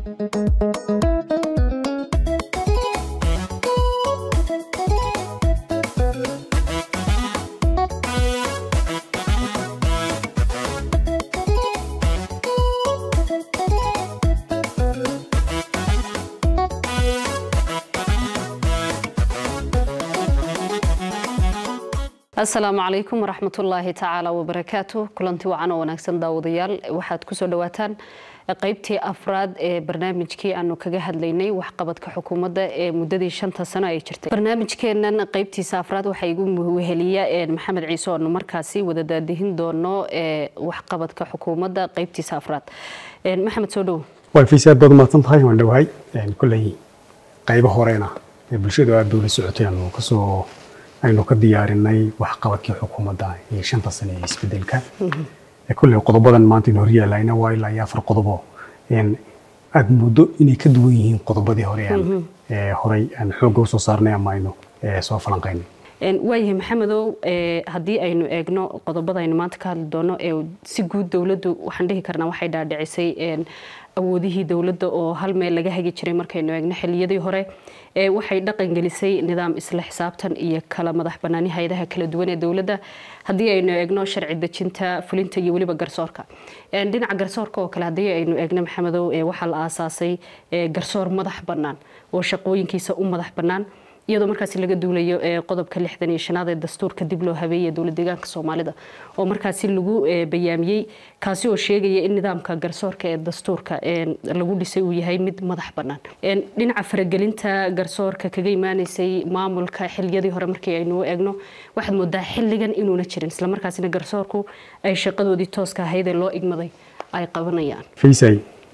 asalaamu calaykum waraxmatullaahi tacaala wabarakaatu kulanti wacan oo wanaagsan daawadayaal waxaad kusoo dhawaataan qaybtii afraad ee barnaamijkii aanu kaga hadlaynay waxqabadka xukuumadda ee muddadii shanta sano ay jirtay barnaamijkeenan qaybtiisa afraad waxaa igu weheliya maxamed ciise oanu markaasi wada daadihin doono waxqabadka xukuumadda qaybtiisa afraad maxamed soo dhowo waa fiisi aad baad umahadsan tahay waan dhowahay kolley qaybo horena ee bulshadu aad bay ula socotay aanu kasoo aynu ka diyaarinay waxqabadkii xukuumadda ee shanta sane ee isbedelka kolley qodobadan maanta in horyaalayna waa ilaa iyo afar qodobo aad muddo inay ka duwan yihiin qodobadii hore aan horey aan xoogga usoo saarnay ama aynu soo falanqaynay waayahay maxamedow haddii aynu eegno qodobada aynu maanta ka hadli doono si guud dowladdu waxaan dhihi karnaa waxay dhaadhicisay awoodihii dowladda oo hal meel laga hagi jiray markaynu eegno xiliyadii hore waxay dhaqan gelisay nidaam isla xisaabtan iyo kala madax banaani hay-adaha kala duwan ee dowladda haddii aynu eegno sharci dejinta fulinta iyo weliba garsoorka dhinaca garsoorka oo kale haddii aynu eegno maxamedow waxaa la aasaasay garsoor madax bannaan oo shaqooyinkiisa u madax bannaan iyadoo markaasi laga duulayo qodobka lixdan iyo shanaad ee dastuurka dib loo habeeyey dowlad deegaanka soomaalida oo markaasi lagu bayaamiyey kaasi oo sheegaya in nidaamka garsoorka ee dastuurka lagu dhisay uu yahay mid madax bannaan dhinaca faragelinta garsoorka kaga imaaneysay maamulka xiliyadii hore markii aynu eegno waxaad moodaa xilligan inuuna jirin islamarkaasina garsoorku ay shaqadoodii tooska ahayd ee loo igmaday ay qabanayaan faysay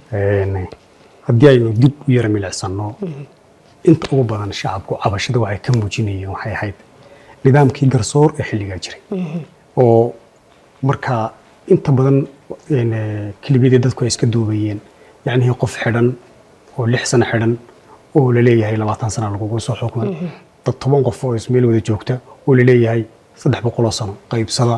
haddii aynu dib u yara milicsano inta ugu badan shacabku cabashada waxay ka muujinayeen waxay ahayd nidaamkii garsoor ee xilligaa jiray oo markaa inta badan kelibiyadii dadku ay iska duubayeen yacnihii qof xidhan oo lix sano xidhan oo laleeyahay labaatan sana lagugu soo xukmay dad toban qof oo ismeel wada joogta oo laleeyahay saddex boqoloo sano qaybsada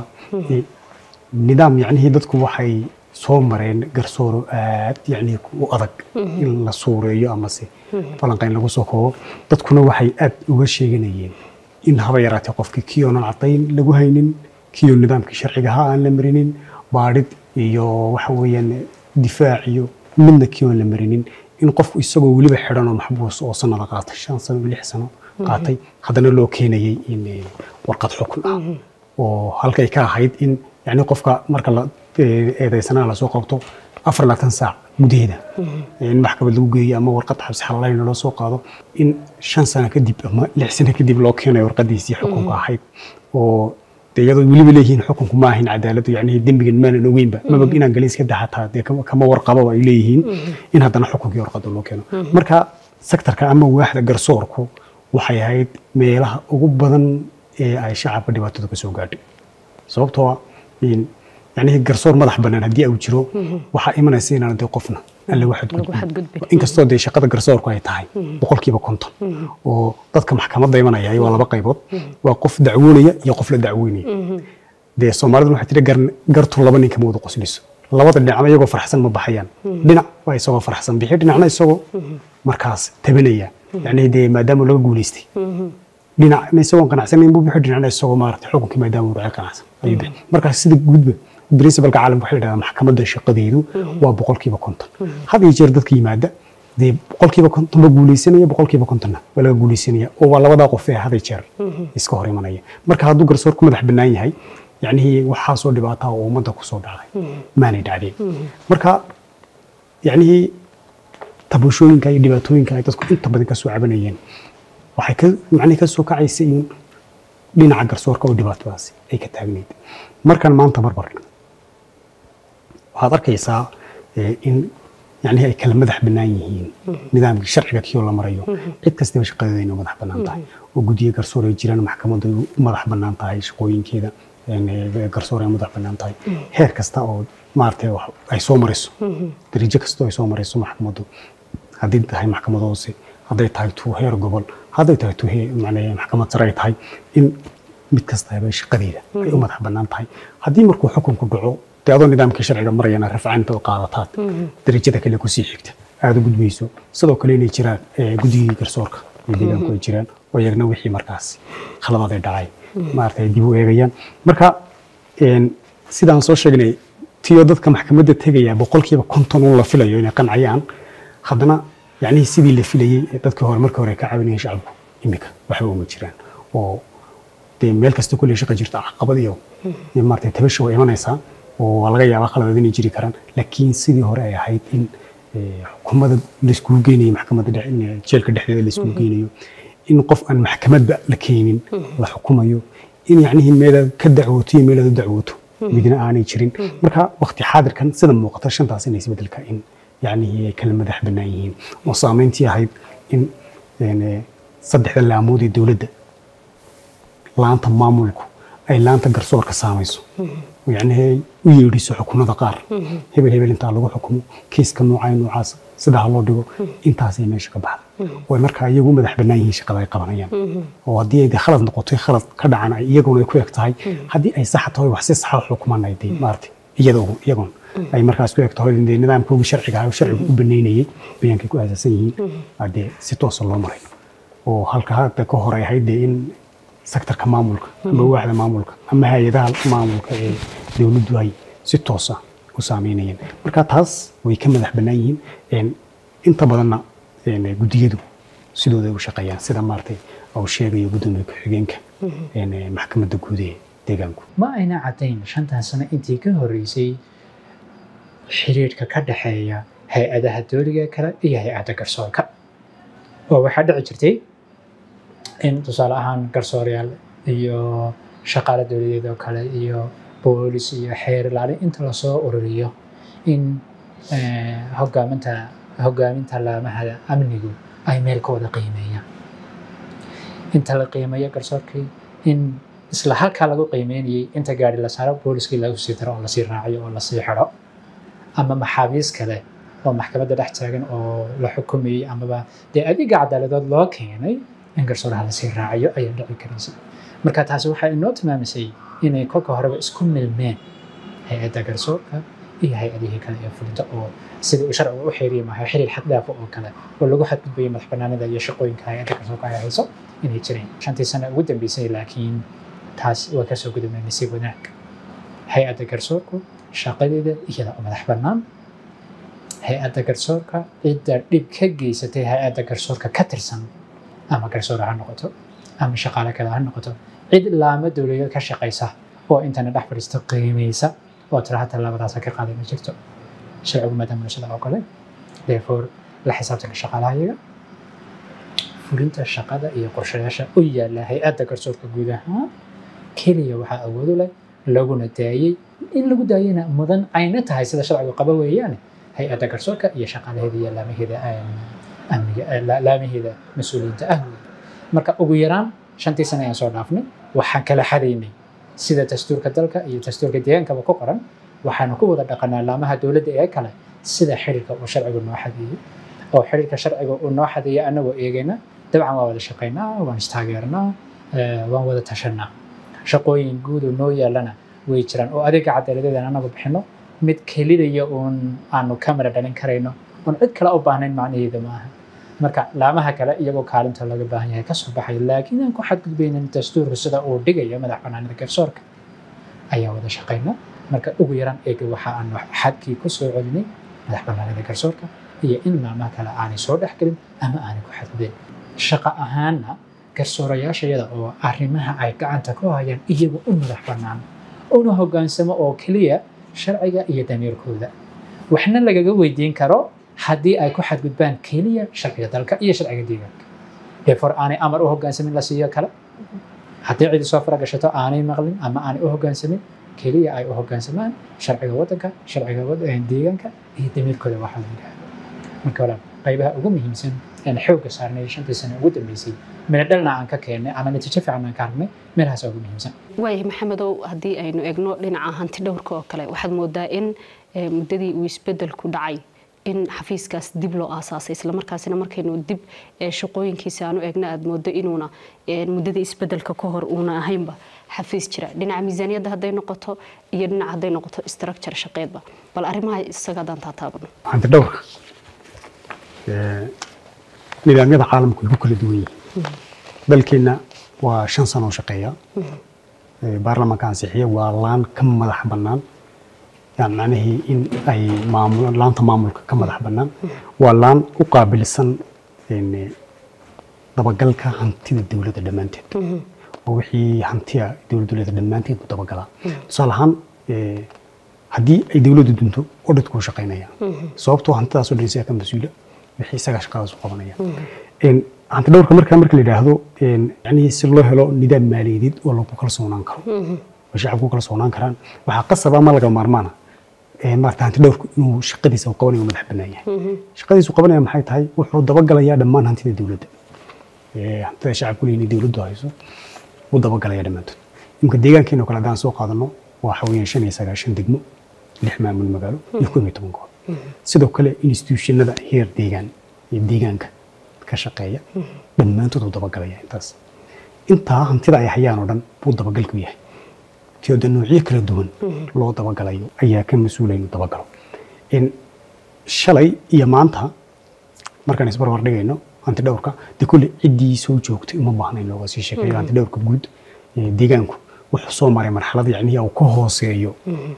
nidaam yacnihii dadku waxay soo mareen garsooro aad yacni u adag in la suureeyo amase falanqayn lagu soo koobo dadkuna waxay aad uga sheeganayeen in haba yaraatee qofkii kii oonan cadayn lagu haynin kii oo nidaamkii sharciga ahaa aan la marinin baadhid iyo waxa weeyaan difaac iyo midna kii oon la marinin in qofku isagoo weliba xidhan oo maxbuus oo sanada qaatay shan sano lix sano qaatay haddana loo keenayay in warqad xukun ah oo halkay ka ahayd in yani qofka marka la eedaysanaa lasoo qabto afar labaatan saac gudaheeda in maxkamad lagu geeyo ama warqad xabsi xalaalayn loo soo qaado in shan sano kadib ama lix sano kadib loo keenayo warqadiisii xukunka ahayd oo de iyadoo weliba leeyihiin xukunku ma ahayn cadaaladu yani dembigan maanan ogeynba maba inaan galin iska daxataa dee kama warqababa ay leeyihiin in haddana xukunkii warqada loo keeno marka sektorka ama waaxda garsoorku waxay ahayd meelaha ugu badan ee ay shacabka dhibaatada ka soo gaadhay sababtoo yani garsoor madax bannaan haddii uu jiro waxaa imanaysa inaan dee qofna aan lagu xadgudbin inkastoo dee shaqada garsoorku ay tahay boqolkiiba konton oo dadka maxkamadda imanaya waa laba qaybood waa qof dacwoonaya iyo qof la dacweynaya dee soomaalidu waxay tiri gartu laba nin kama wada qosliso labada dhinacba iyagoo farxsan ma baxayaan dhinac waa isagoo farxsan bixi dhinacna isagoo markaas tabanaya yani dee maadaama laga guulaystay dhinacna isagoo qanacsanayn buu bixi dhinacna isagoo maaragtay xukunkii maadaama uu dhacay qanacsan ayuu bixi markaas sida gudba principalka caalamka waxay yidhahdaa maxkamadda shaqadeedu waa boqolkiiba konton had iyo jeer dadka yimaada dee boqolkiiba konton ba guuleysanaya boqolkiiba kontonna waa laga guuleysanaya oo waa labadaa qof ee had iyo jeer iska hor imanaya marka hadduu garsoorku madax bannaan yahay yacnihii waxaasoo dhibaataa oo ummadda kusoo dhacday maanay dhacdeen marka yacnihii tabuushooyinka iyo dhibaatooyinka ay dadku inta badan kasoo cabanayeen waxay ka macnihi kasoo kacaysa in dhinaca garsoorka oo dhibaatadaasi ay ka taagnayd markan maanta barbar waxaad arkaysaa in yani ay kala madax bannaan yihiin nidaamkii sharciga kiyoo la marayo cid kastaba shaqadeeda inay madax bannaan tahay oo guddiyo garsoor ay jiraan maxkamaddu u madax bannaan tahay shaqooyinkeeda garsoor ay madax bannaan tahay heer kasta oo maaragtay ay soo marayso dariijo kasta oo ay soo marayso maxkamaddu haddii tahay maxkamad hoose hadday tahay tuu heer gobol hadday tahay tuu maxkamad sare ay tahay in mid kastaba shaqadeeda ay u madax bannaan tahay haddii markuu xukunku dhaco dee adoo nidaamkii sharciga marayana rafcaanta oo qaadataad darajada kale kusii xigta aada u gudbayso sidoo kale inay jiraan guddigii garsoorka iyo deegaanku ay jiraan oo iyagna wixii markaas khaladaad ay dhacay maaragtay dib u eegayaan marka sidaan soo sheegnay tiyo dadka maxkamadda tegaya boqolkiiba konton un la filayo inay qancayaan haddana yacnihii sidii la filayey ee dadkii hore markii hore ka caawinayeen shacabku iminka waxba uma jiraan oo dee meel kasta kulley shaqa jirta caqabad iyo maaragtay tabasha way imanaysaa oo waa laga yaabaa khaladaad inay jiri karaan laakiin sidii hore ay ahayd in xukuumadda laiskugu geynayo maxkamadda jeelka dhexdeeda laiskugu geynayo in qof aan maxkamadba la keenin la xukumayo in yacnihii meelaad ka dacwooto iyo meelaad u dacwooto midna aanay jirin marka waqti xaadirkan sida muuqata shantaas inay isbedelka in yacnihii ay kala madax bannaan yihiin oo saameyntii ahayd in saddexda laamood ee dowladda laanta maamulku ay laanta garsoorka saamayso yacnihii u yeedhiso xukunada qaar hebel hebel intaa lagu xukumo kiiska noocaa noocaas sidaa loo dhigo intaasay meesha ka baxda way markaa iyagu madax bannaan yihiin shaqada ay qabanayaan oo haddii ay khalad noqotay khalad ka dhacan ay iyaguna ay ku eg tahay haddii ay sax tahay wax si saxa xukuman ay dee maaragtay iyadoo iyagoon ay markaas ku eg tahay dee nidaamkoogii sharciga ah sharcigu u baneynayay bayaankay ku aasaasan yihiin dee si toosa loo maray oo halka hadda ka hor ay ahayd dee in sektorka maamulka ama waaxda maamulka ama hay-adaha maamulka ee dowladdu ay si toosa u saameynayeen marka taas way ka madax bannaan yihiin inta badanna guddiyadu sidooda u shaqeeyaan sida maaragtay uu sheegayo guddoomiye ku-xigeenka maxkamadda guud ee deegaanku ma ayna caddayn shantan sano intii ka horreysay xiriirka ka dhexeeya hay-adaha dowliga kale iyo hay-adda garsoorka oo waxaa dhici jirtay in tusaale ahaan garsoorayaal iyo shaqaale dowladeed oo kale iyo boolis iyo xeer ilaalin inta lasoo ururiyo in hogaaminta hogaaminta laamaha amnigu ay meel ka wada qiimeeyaan inta la qiimeeyo garsoorkii in isla halkaa lagu qiimeynayay inta gaari la saaro booliskii lagu sii daro oo lasii raaciyo oo lasii xidho ama maxaabiis kale oo maxkamadda dhex taagan oo la xukumayey amaba dee adiga cadaaladood loo keenay in garsooraha lasii raaciyo ayaa dhici karaysa marka taasi waxay inoo tilmaamisay inay kolka horeba isku milmeen hay-adda garsoorka iyo hay-adihii kale ee fulinta oo sidii uu sharciga u xiriiri maayo xiriir xad dhaafo oo kale oo lagu xadgudbayo madax bannaanida iyo shaqooyinka hay-adda garsoorka ay hayso inay jireen shantii sano ugu dambeysay laakiin taas waa kasoo gudubnay nasiib wanaag hay-adda garsoorku shaqadeeda iyada oo madax bannaan hay-adda garsoorka cidda dhib ka geysatay hay-adda garsoorka ka tirsan ama garsoore ha noqoto ama shaqaale kale ha noqoto cid laamo dowladeed ka shaqaysa oo intana dhex fadhiista qiimaysa oo tira hata labadaasa ka qaaday ma jirto sharcigu maadaama sida oo kale therefore la xisaabtanka shaqaalaha iyaga fulinta shaqada iyo qorshayaasha u yaala hay-adda garsoorka guud ahaan keliya waxaa awoodu leh laguna daayey in lagu daayena mudan ayna tahay sida sharcigu qaba weeyaane hay-adda garsoorka iyo shaqaalaheeda iyo laamaheeda amniga laamaheeda mas-uuliyiinta ah marka ugu yaraan shantii sane ayaan soo dhaafnay waxaan kala xadaynay sida dastuurka dalka iyo dastuurka deegaankaba ku qoran waxaanu ku wada dhaqanaa laamaha dowladda ee kale sida xiriirka uu sharcigu noo xadeeyey oo xiriirka sharciga uu noo xadeeyey annagoo eegayna dabcan waan wada shaqaynaa waan istaageernaa waan wada tashanaa shaqooyin guud oo noo yaalana way jiraan oo adiga cadaaladeedan anagu bixino mid kelidaya uun aanu kamera dhalin karayno oon cid kale u baahnayn macnaheeda maaha marka laamaha kale iyagoo kaalinta laga baahan yahay kasoo baxay laakiin aan ku xadgudbaynin dastuurka sida uu dhigayo madax banaanida garsoorka ayaa wada shaqayna marka ugu yaraan eega waxa aan xadkii ku soo celinay madax banaanida garsoorka iyo in laamaha kale aanay soo dhexgelin ama aanay ku xadgudbin shaqo ahaanna garsoorayaashayada oo arrimaha ay gacanta ku hayaan iyagu u madax bannaan una hoggaansamo oo keliya sharciga iyo damiirkooda waxna lagaga weydiin karo haddii ay ku xadgudbaan keliya sharciga dalka iyo sharciga deegaanka therefore aanay amar u hoggaansamin la siiyo kale haddii cidi soo fara gashato aanay maqlin ama aanay u hoggaansamin keliya ay u hoggaansamaan sharciga waddanka sharciga deegaanka iyo damiirkooda waxa la yidhaahdo marka walaal qaybaha ugu muhiimsan aan xoogga saarnay shantii sano ugu dambeysay midadhalna aan ka keennay ama natiijo fiican aan ka aragnay meelahaas ugu muhiimsan waayahay maxamedow haddii aynu egno dhinaca hanti dhowrka oo kale waxaad moodaa in muddadii uu isbedelku dhacay in xafiiskaas dib loo aasaasay islamarkaasina markaynu dib shaqooyinkiisa aanu eegna aad moodo inuuna muddadii isbedelka ka hor uuna ahaynba xafiis jira dhinaca miisaaniyadda hadday noqoto iyo dhinaca hadday noqoto structure shaqeedba bal arrimaha isaga haddaan taataabano hanti dhowrka ee, nidaamyada caalamku way ku kala duwan yihiin dalkeenna waa shan sano oo shaqeeya Ee, baarlamaanka ansixiya waa laan ka madax bannaan yani macnihii in ay maamul laanta maamulka ka madax bannaan waa laan u qaabilsan een, dabagalka hantida dowladda dhammaanteed oo wixii hantiya dowladda dowladda dhammaanteed buu dabagalaa tusaale ahaan ee, haddii ay dowladdu dunto odhadku wuu shaqaynaya sababtoo hantidaas oo dhan isaga ka mas-uula wixii isagaa shaqadaas u qabanaya Een, hanti dhowrka markaa marka la yidhaahdo een, yacni si loo helo nidaam maaliyadeed oo lagu kalsoonaan karo oo shacabku ku kalsoonaan karaan waxaa qasaba ma laga maarmaana ee, maarata hanti dhowrku inuu shaqadiisa uu qabanayo uu madax bannaan yahay shaqadiisa uu qabanaya maxay tahay wuxuu dabagalayaa dhammaan hantida dowladda ee, hantida shacabku leeyihin dowladdu hayso wuu dabagalaya dhammaantood imka deegaankeena oo kale haddaan soo qaadano waxa weeyaan shan iyo sagaashan degmo lix maamul magaalo iyo koob iyo toban goob sidoo kale institutionada heer deegaan iyo deegaanka ka shaqeeya dhammaantood wuu dabagalaya intaas intaa hantida ay hayaan oo dhan buu dabagalku yahay tiyooda noocyo kala duwan loo dabagalayo ayaa ka mas-uula inuu dabagalo in shalay iyo maanta markaan isbarbar dhigayno hanti dhowrka de kulle ciddii soo joogtay uma baahna in looga sii sheekeeyo hanti dhowrka guud ee deegaanku wuxuu soo maray marxalad yacni uu ka hooseeyo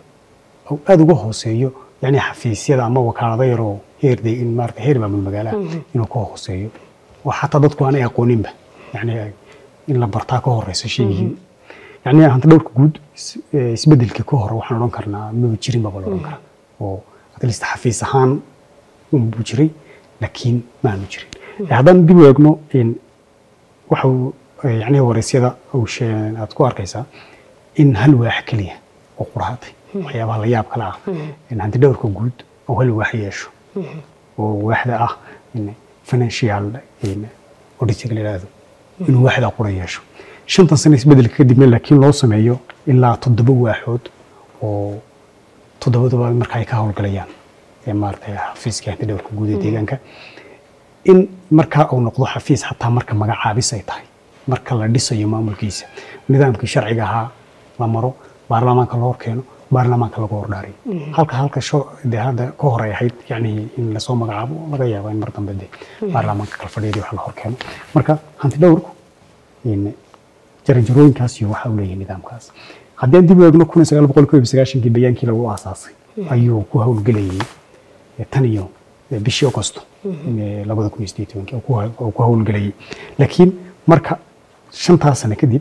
uu aada uga hooseeyo yani xafiisyada ama wakaalada yaroo heer de in maarata heer maamul magaalaha inuu ka hooseeyo oo xataa dadku aanay aqooninba yani in la bartaa ka horeysa sheegihii yani hanti dhowrka guud is- ee, isbedelkii ka hore waxaan odhan karnaa maba jirin baba la odhan karaa oo at least xafiis ahaan unbuu jiray laakiin maanu jirin Ee, haddaan dib u eegno in waxa uu ee, yacni wareysyada uu shee- aad ku arkaysaa in hal waax keliya oo quraatay waxyaabaha la yaab kale ah in hanti dhowrka guud oo hal waax yeesho oo waaxda ah in financial in auditing la yidhaahdo inuu waaxda qura yeesho shantan sano isbedelka kadibna laakiin loo sameeyo ilaa toddoba waaxood oo toddobadaba marka ay ka howlgalayaan ee maaragtay xafiiska hanti dhowrka guud ee deegaanka in markaa uu noqdo xafiis xataa marka magacaabis ay tahay marka la dhisayo maamulkiisa nidaamkii sharciga ahaa la maro baarlamaanka la horkeeno baarlamaanka lagu hordhaariyo halka halka sho dee hadda ka hor ay ahayd yani in lasoo magacaabo laga yaabo in mar dambe de baarlamaanka kalfadhiyadii wax la horkeeno marka hanti dhowrku in jaranjarooyinkaas iyo waxa uu leeyahay nidaamkaas haddii aan dib u eegno kun iyo sagaal boqol koob iyo sagaashankii bayaankii lagu aasaasay ayuu ku howlgelayay eh, tan iyo eh, bishii agosto eh, labada kun iyo sideed iyo tobankii oo ku haw- oo ku howlgelayay laakiin marka shantaas sano kadib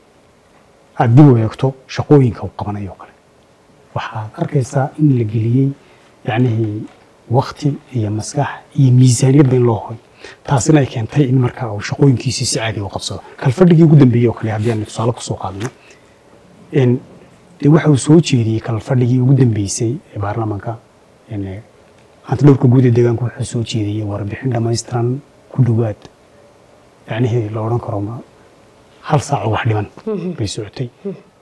aad dib u eegto shaqooyinka uu qabanayo oo kale waxaad arkaysaa in la geliyey yacnihii wakti iyo maskax iyo miisaaniyadba in loo hoy taasina ay keentay in marka uu shaqooyinkiisii si caadi u qabsado kalfadhigii ugu dambeeyey oo kale haddii aan tusaale kusoo qaadno in dee waxa uu soo jeediyey kalfadhigii ugu dambeysay ee baarlamaanka in hanti dhowrka guud ee deegaanku wuxuu soo jeediyey warbixin dhammaystiran ku dhowaad yacnihii la odhan karo ma hal saac oo wax dhiman bay socotay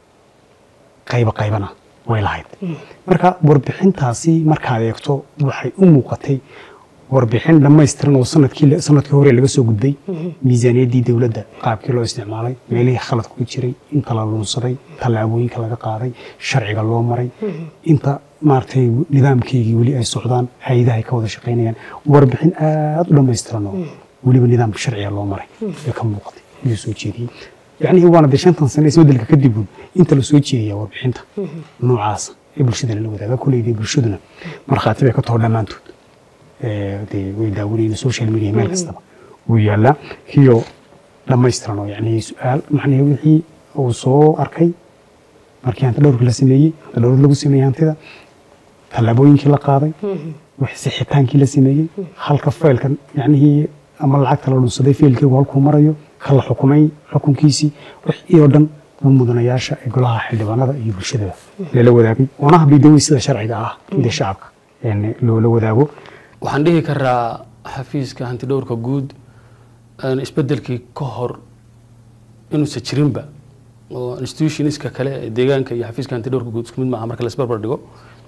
qayba qaybana way lahayd marka warbixintaasi markaad eegto waxay u muuqatay warbixin dhammaystiran oo sanadkii sanadkii hore laga soo gudbay miisaaniyaddii dowladda qaabkii loo isticmaalay meelihii khaladku ku jiray inta la lunsaday tallaabooyinka laga qaaday sharciga loo maray inta maaragtay nidaamkeygii weli ay socdaan hay-adaha ay ka wada shaqaynayaan warbixin aad u dhammaystiran oo weliba nidaamka sharciga loo maray ee ka muuqatay ayuu soo jeediyey yacni waana dee shantan sano isbedelka kadib inta la soo jeediya warbixinta noocaas ee bulshadana la wadaaga kuleydii bulshaduna markhaati bay ka taho dhammaantood ee, dee way daawanayeen social media meel kastaba wuu yaalaa kiyo dhammaystiran oo yacni su-aal macnihi wixii uu soo arkay markii hanta dhowrka la sameeyey hanta dhowrka lagu sameeyey hantida tallaabooyinkii la qaaday wixii sixitaankii la sameeyey halka faylka yacnihii ama lacagta la dhunsaday faylkeegu halkuu marayo ka la xukumay xukunkiisii wixii oo dhan uu mudanayaasha ee golaha xildhibaanada iyo bulshadaba lala wadaagay oona habidawey sida sharciga ah dee shacabka een loola wadaago waxaan dhihi karaa xafiiska hantidhowrka guud een isbedelkii ka hor inuusan jirinba oo institutionska kale ee deegaanka iyo xafiiska hantidhowrka guud isku mid maaha marka la isbarbar dhigo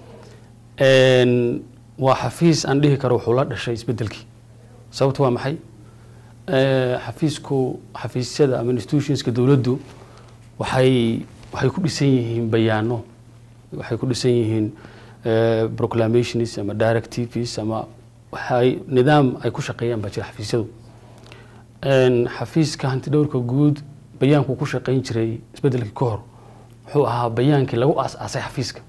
Een, waa xafiis aan dhihi karo wuxuu la dhashay isbedelkii sababtu waa maxay Ee, xafiisku xafiisyada ama institutionska dowladdu waxay waxay ku dhisan yihiin bayaano waxay ku dhisan yihiin eh, proclamations ama directives ama waxay nidaam ay ku shaqeeyaan baa jira xafiisyadu Een, xafiiska hantidhowrka guud bayaankuu ku shaqeyn jiray isbedelkii ka hor wuxuu ahaa bayaankii lagu aas-aasay xafiiska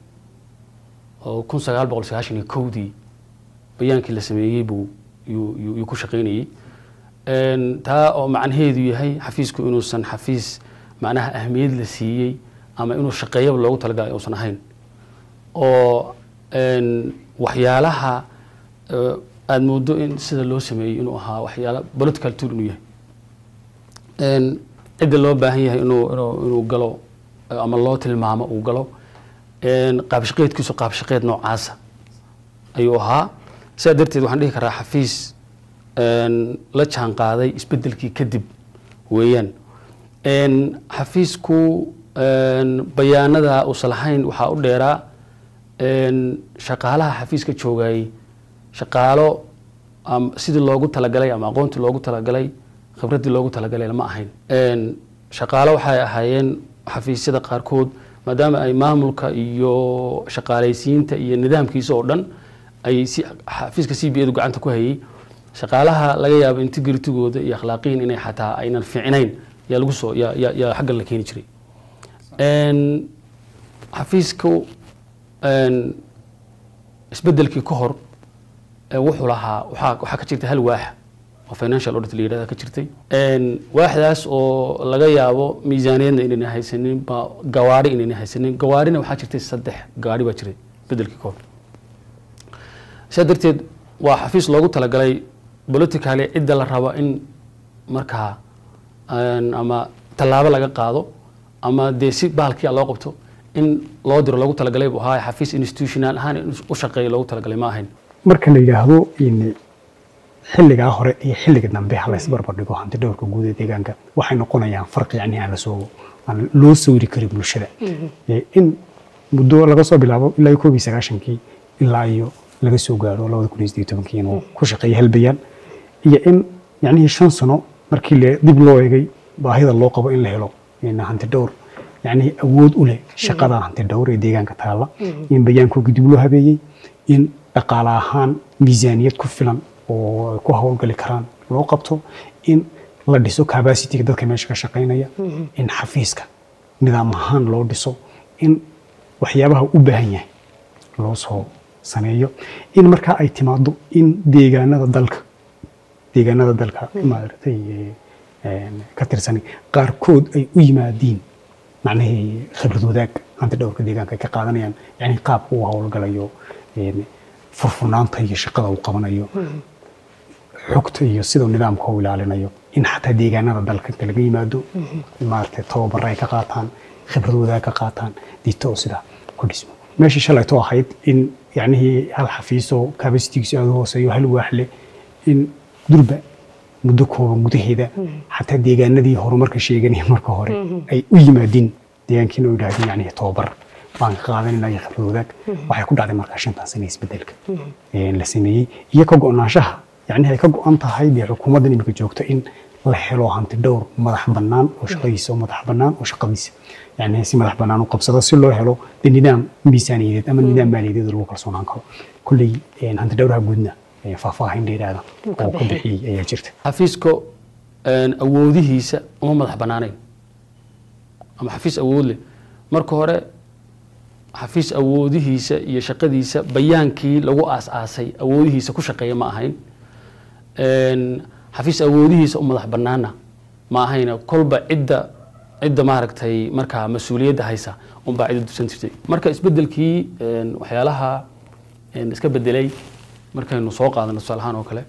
oo kun sagaal boqol sagaashan iyo kowdii bayaankii la sameeyey buu yuu- yuu yuu ku shaqeynayey Een, taa oo macnaheedu yahay xafiisku inuusan xafiis macnaha ahmiyad la siiyey ama inuu shaqeeyaba loogu talagalay uusan ahayn oo een, waxyaalaha eh, aada moodo in sida loo sameeyey inuu ahaa waxyaala political tool inuu yahay Een, cidda loo baahan yahay inuu inuu inuu galo eh, ama loo tilmaamo uu galo een, qaabshaqeedkiisu qaabshaqeed noocaasa ayuu ahaa sidaa darteed waxaan dhihi karaa xafiis een, la jaan qaaday isbedelkii kadib weeyaan Een, xafiisku een, bayaanada uusan lahayn waxaa u dheeraa een, shaqaalaha xafiiska joogayay shaqaalo am- sidii loogu talagalay ama aqoontii loogu talagalay khibraddii loogu talagalay lama ahayn Een, shaqaalo waxay ahaayeen xafiisyada qaarkood maadaama ay maamulka iyo shaqaalaysiinta iyo nidaamkiisa oo dhan ay si xafiiska c b edu gacanta ku hayay shaqaalaha laga yaabo integritigooda iyo akhlaaqiyin inay xataa aynan fiicnayn yaa lagu soo yaa yaa yaa xaggan la keeni jiray Een, xafiisku een, isbedelkii ka hor ee wuxuu lahaa waxaa waxaa ka jirtay hal waax oo financial audit la yidhahda ka jirtay Een, waaxdaas oo laga yaabo miisaaniyadna inayna haysanin ba gawaari inayna haysanin gawaarina waxaa jirtay saddex gaari baa jiray bedelkii ka hor sidaa darteed waa xafiis loogu talagalay politically cidda la rabo in markaa een, ama tallaabo laga qaado ama dee si bahalkii loo qabto in loo diro loogu talagalay buu ahaa xafiis institutional ahaan in u shaqeeya loogu talagalay ma ahayn marka la yidhaahdo in xilligaa hore iyo xilliga dambe ha lays barbar dhigo hanti dhowrka guud ee deegaanka waxay noqonayaan farqi yacni aan lasoo aan loo sawiri karin bulshada Ee, in muddo laga soo bilaabo ilaa iyo koob iyo sagaashankii ilaa iyo laga soo gaaro labada kun iyo siddeed iyo tobankii inuu ku shaqeeyo hal bayaan iyo in yacnihii shan sano markii le dib loo eegay baahida loo qabo in la helo in hanti dhowr yacnihii awood u leh shaqada hanti dhowr ee deegaanka taalla in bayaankooga dib loo habeeyey in dhaqaale ahaan miisaaniyad ku filan oo ay ku howlgali karaan loo qabto in la dhiso capacityga dadka meesha ka shaqaynaya in xafiiska nidaam ahaan loo dhiso in waxyaabaha u baahan yahay loo soo sameeyo in markaa ay timaado in deegaanada dalka deegaanada dalka maaragtay eh, een, ka tirsan qaarkood ay u yimaadiin macnahii khibrad wadaag hanti dhowrka deegaanka ay ka qaadanayaan yani qaabka uu howlgalayo een, furfurnaanta iyo shaqada uu qabanayo xogta iyo siduu nidaamka u ilaalinayo in xataa deegaanada dalka inta laga yimaado maaragtay tababaro ay ka qaataan khibrad wadaag ka qaataan dito oo sidaa ku dhismo meeshii shalayto ahayd in yacnihii hal xafiisoo kabasitigiisu aada u hooseeyo hal waax leh in durba muddo kooban gudaheeda xataa deegaanadii horumarka sheeganaya marka hore ay u yimaadiin deegaankiina u yidhaahdeen yacnihii tababar baan ka qaadanayna iyo khibrad wadaag waxay ku dhacday markaa shantan sane isbedelka ee la sameeyey iyo ka go-naanshaha yacnihi ay ka go-an tahay dee xukuumaddan imika joogto in la helo hanti dhowr madax bannaan oo shaqadiisa oo madax bannaan oo shaqadiisa yacni si madax bannaan u qabsado si loo helo dee nidaam miisaaniyadeed ama nidaam maaliyadeed oo lagu kalsoonaan karo kulley een, hanti dhowraha guudna ee, faahfaahin dheeraada oo ku bixiyey ayaa jirta xafiiska een, awoodihiisa uma madax bannaanayn ama xafiis awood leh marka hore xafiis awoodihiisa iyo shaqadiisa bayaankii lagu aas-aasay awoodihiisa ku shaqeeya ma ahayn Een, xafiis awoodihiisa u madax bannaana ma ahayna kolba cidda cidda maaragtay markaa mas-uuliyadda haysa unbaa cidda dusan jirtay marka isbedelkii een, waxyaalaha een, iska bedelay markaynu soo qaadano tusaale ahaan oo kale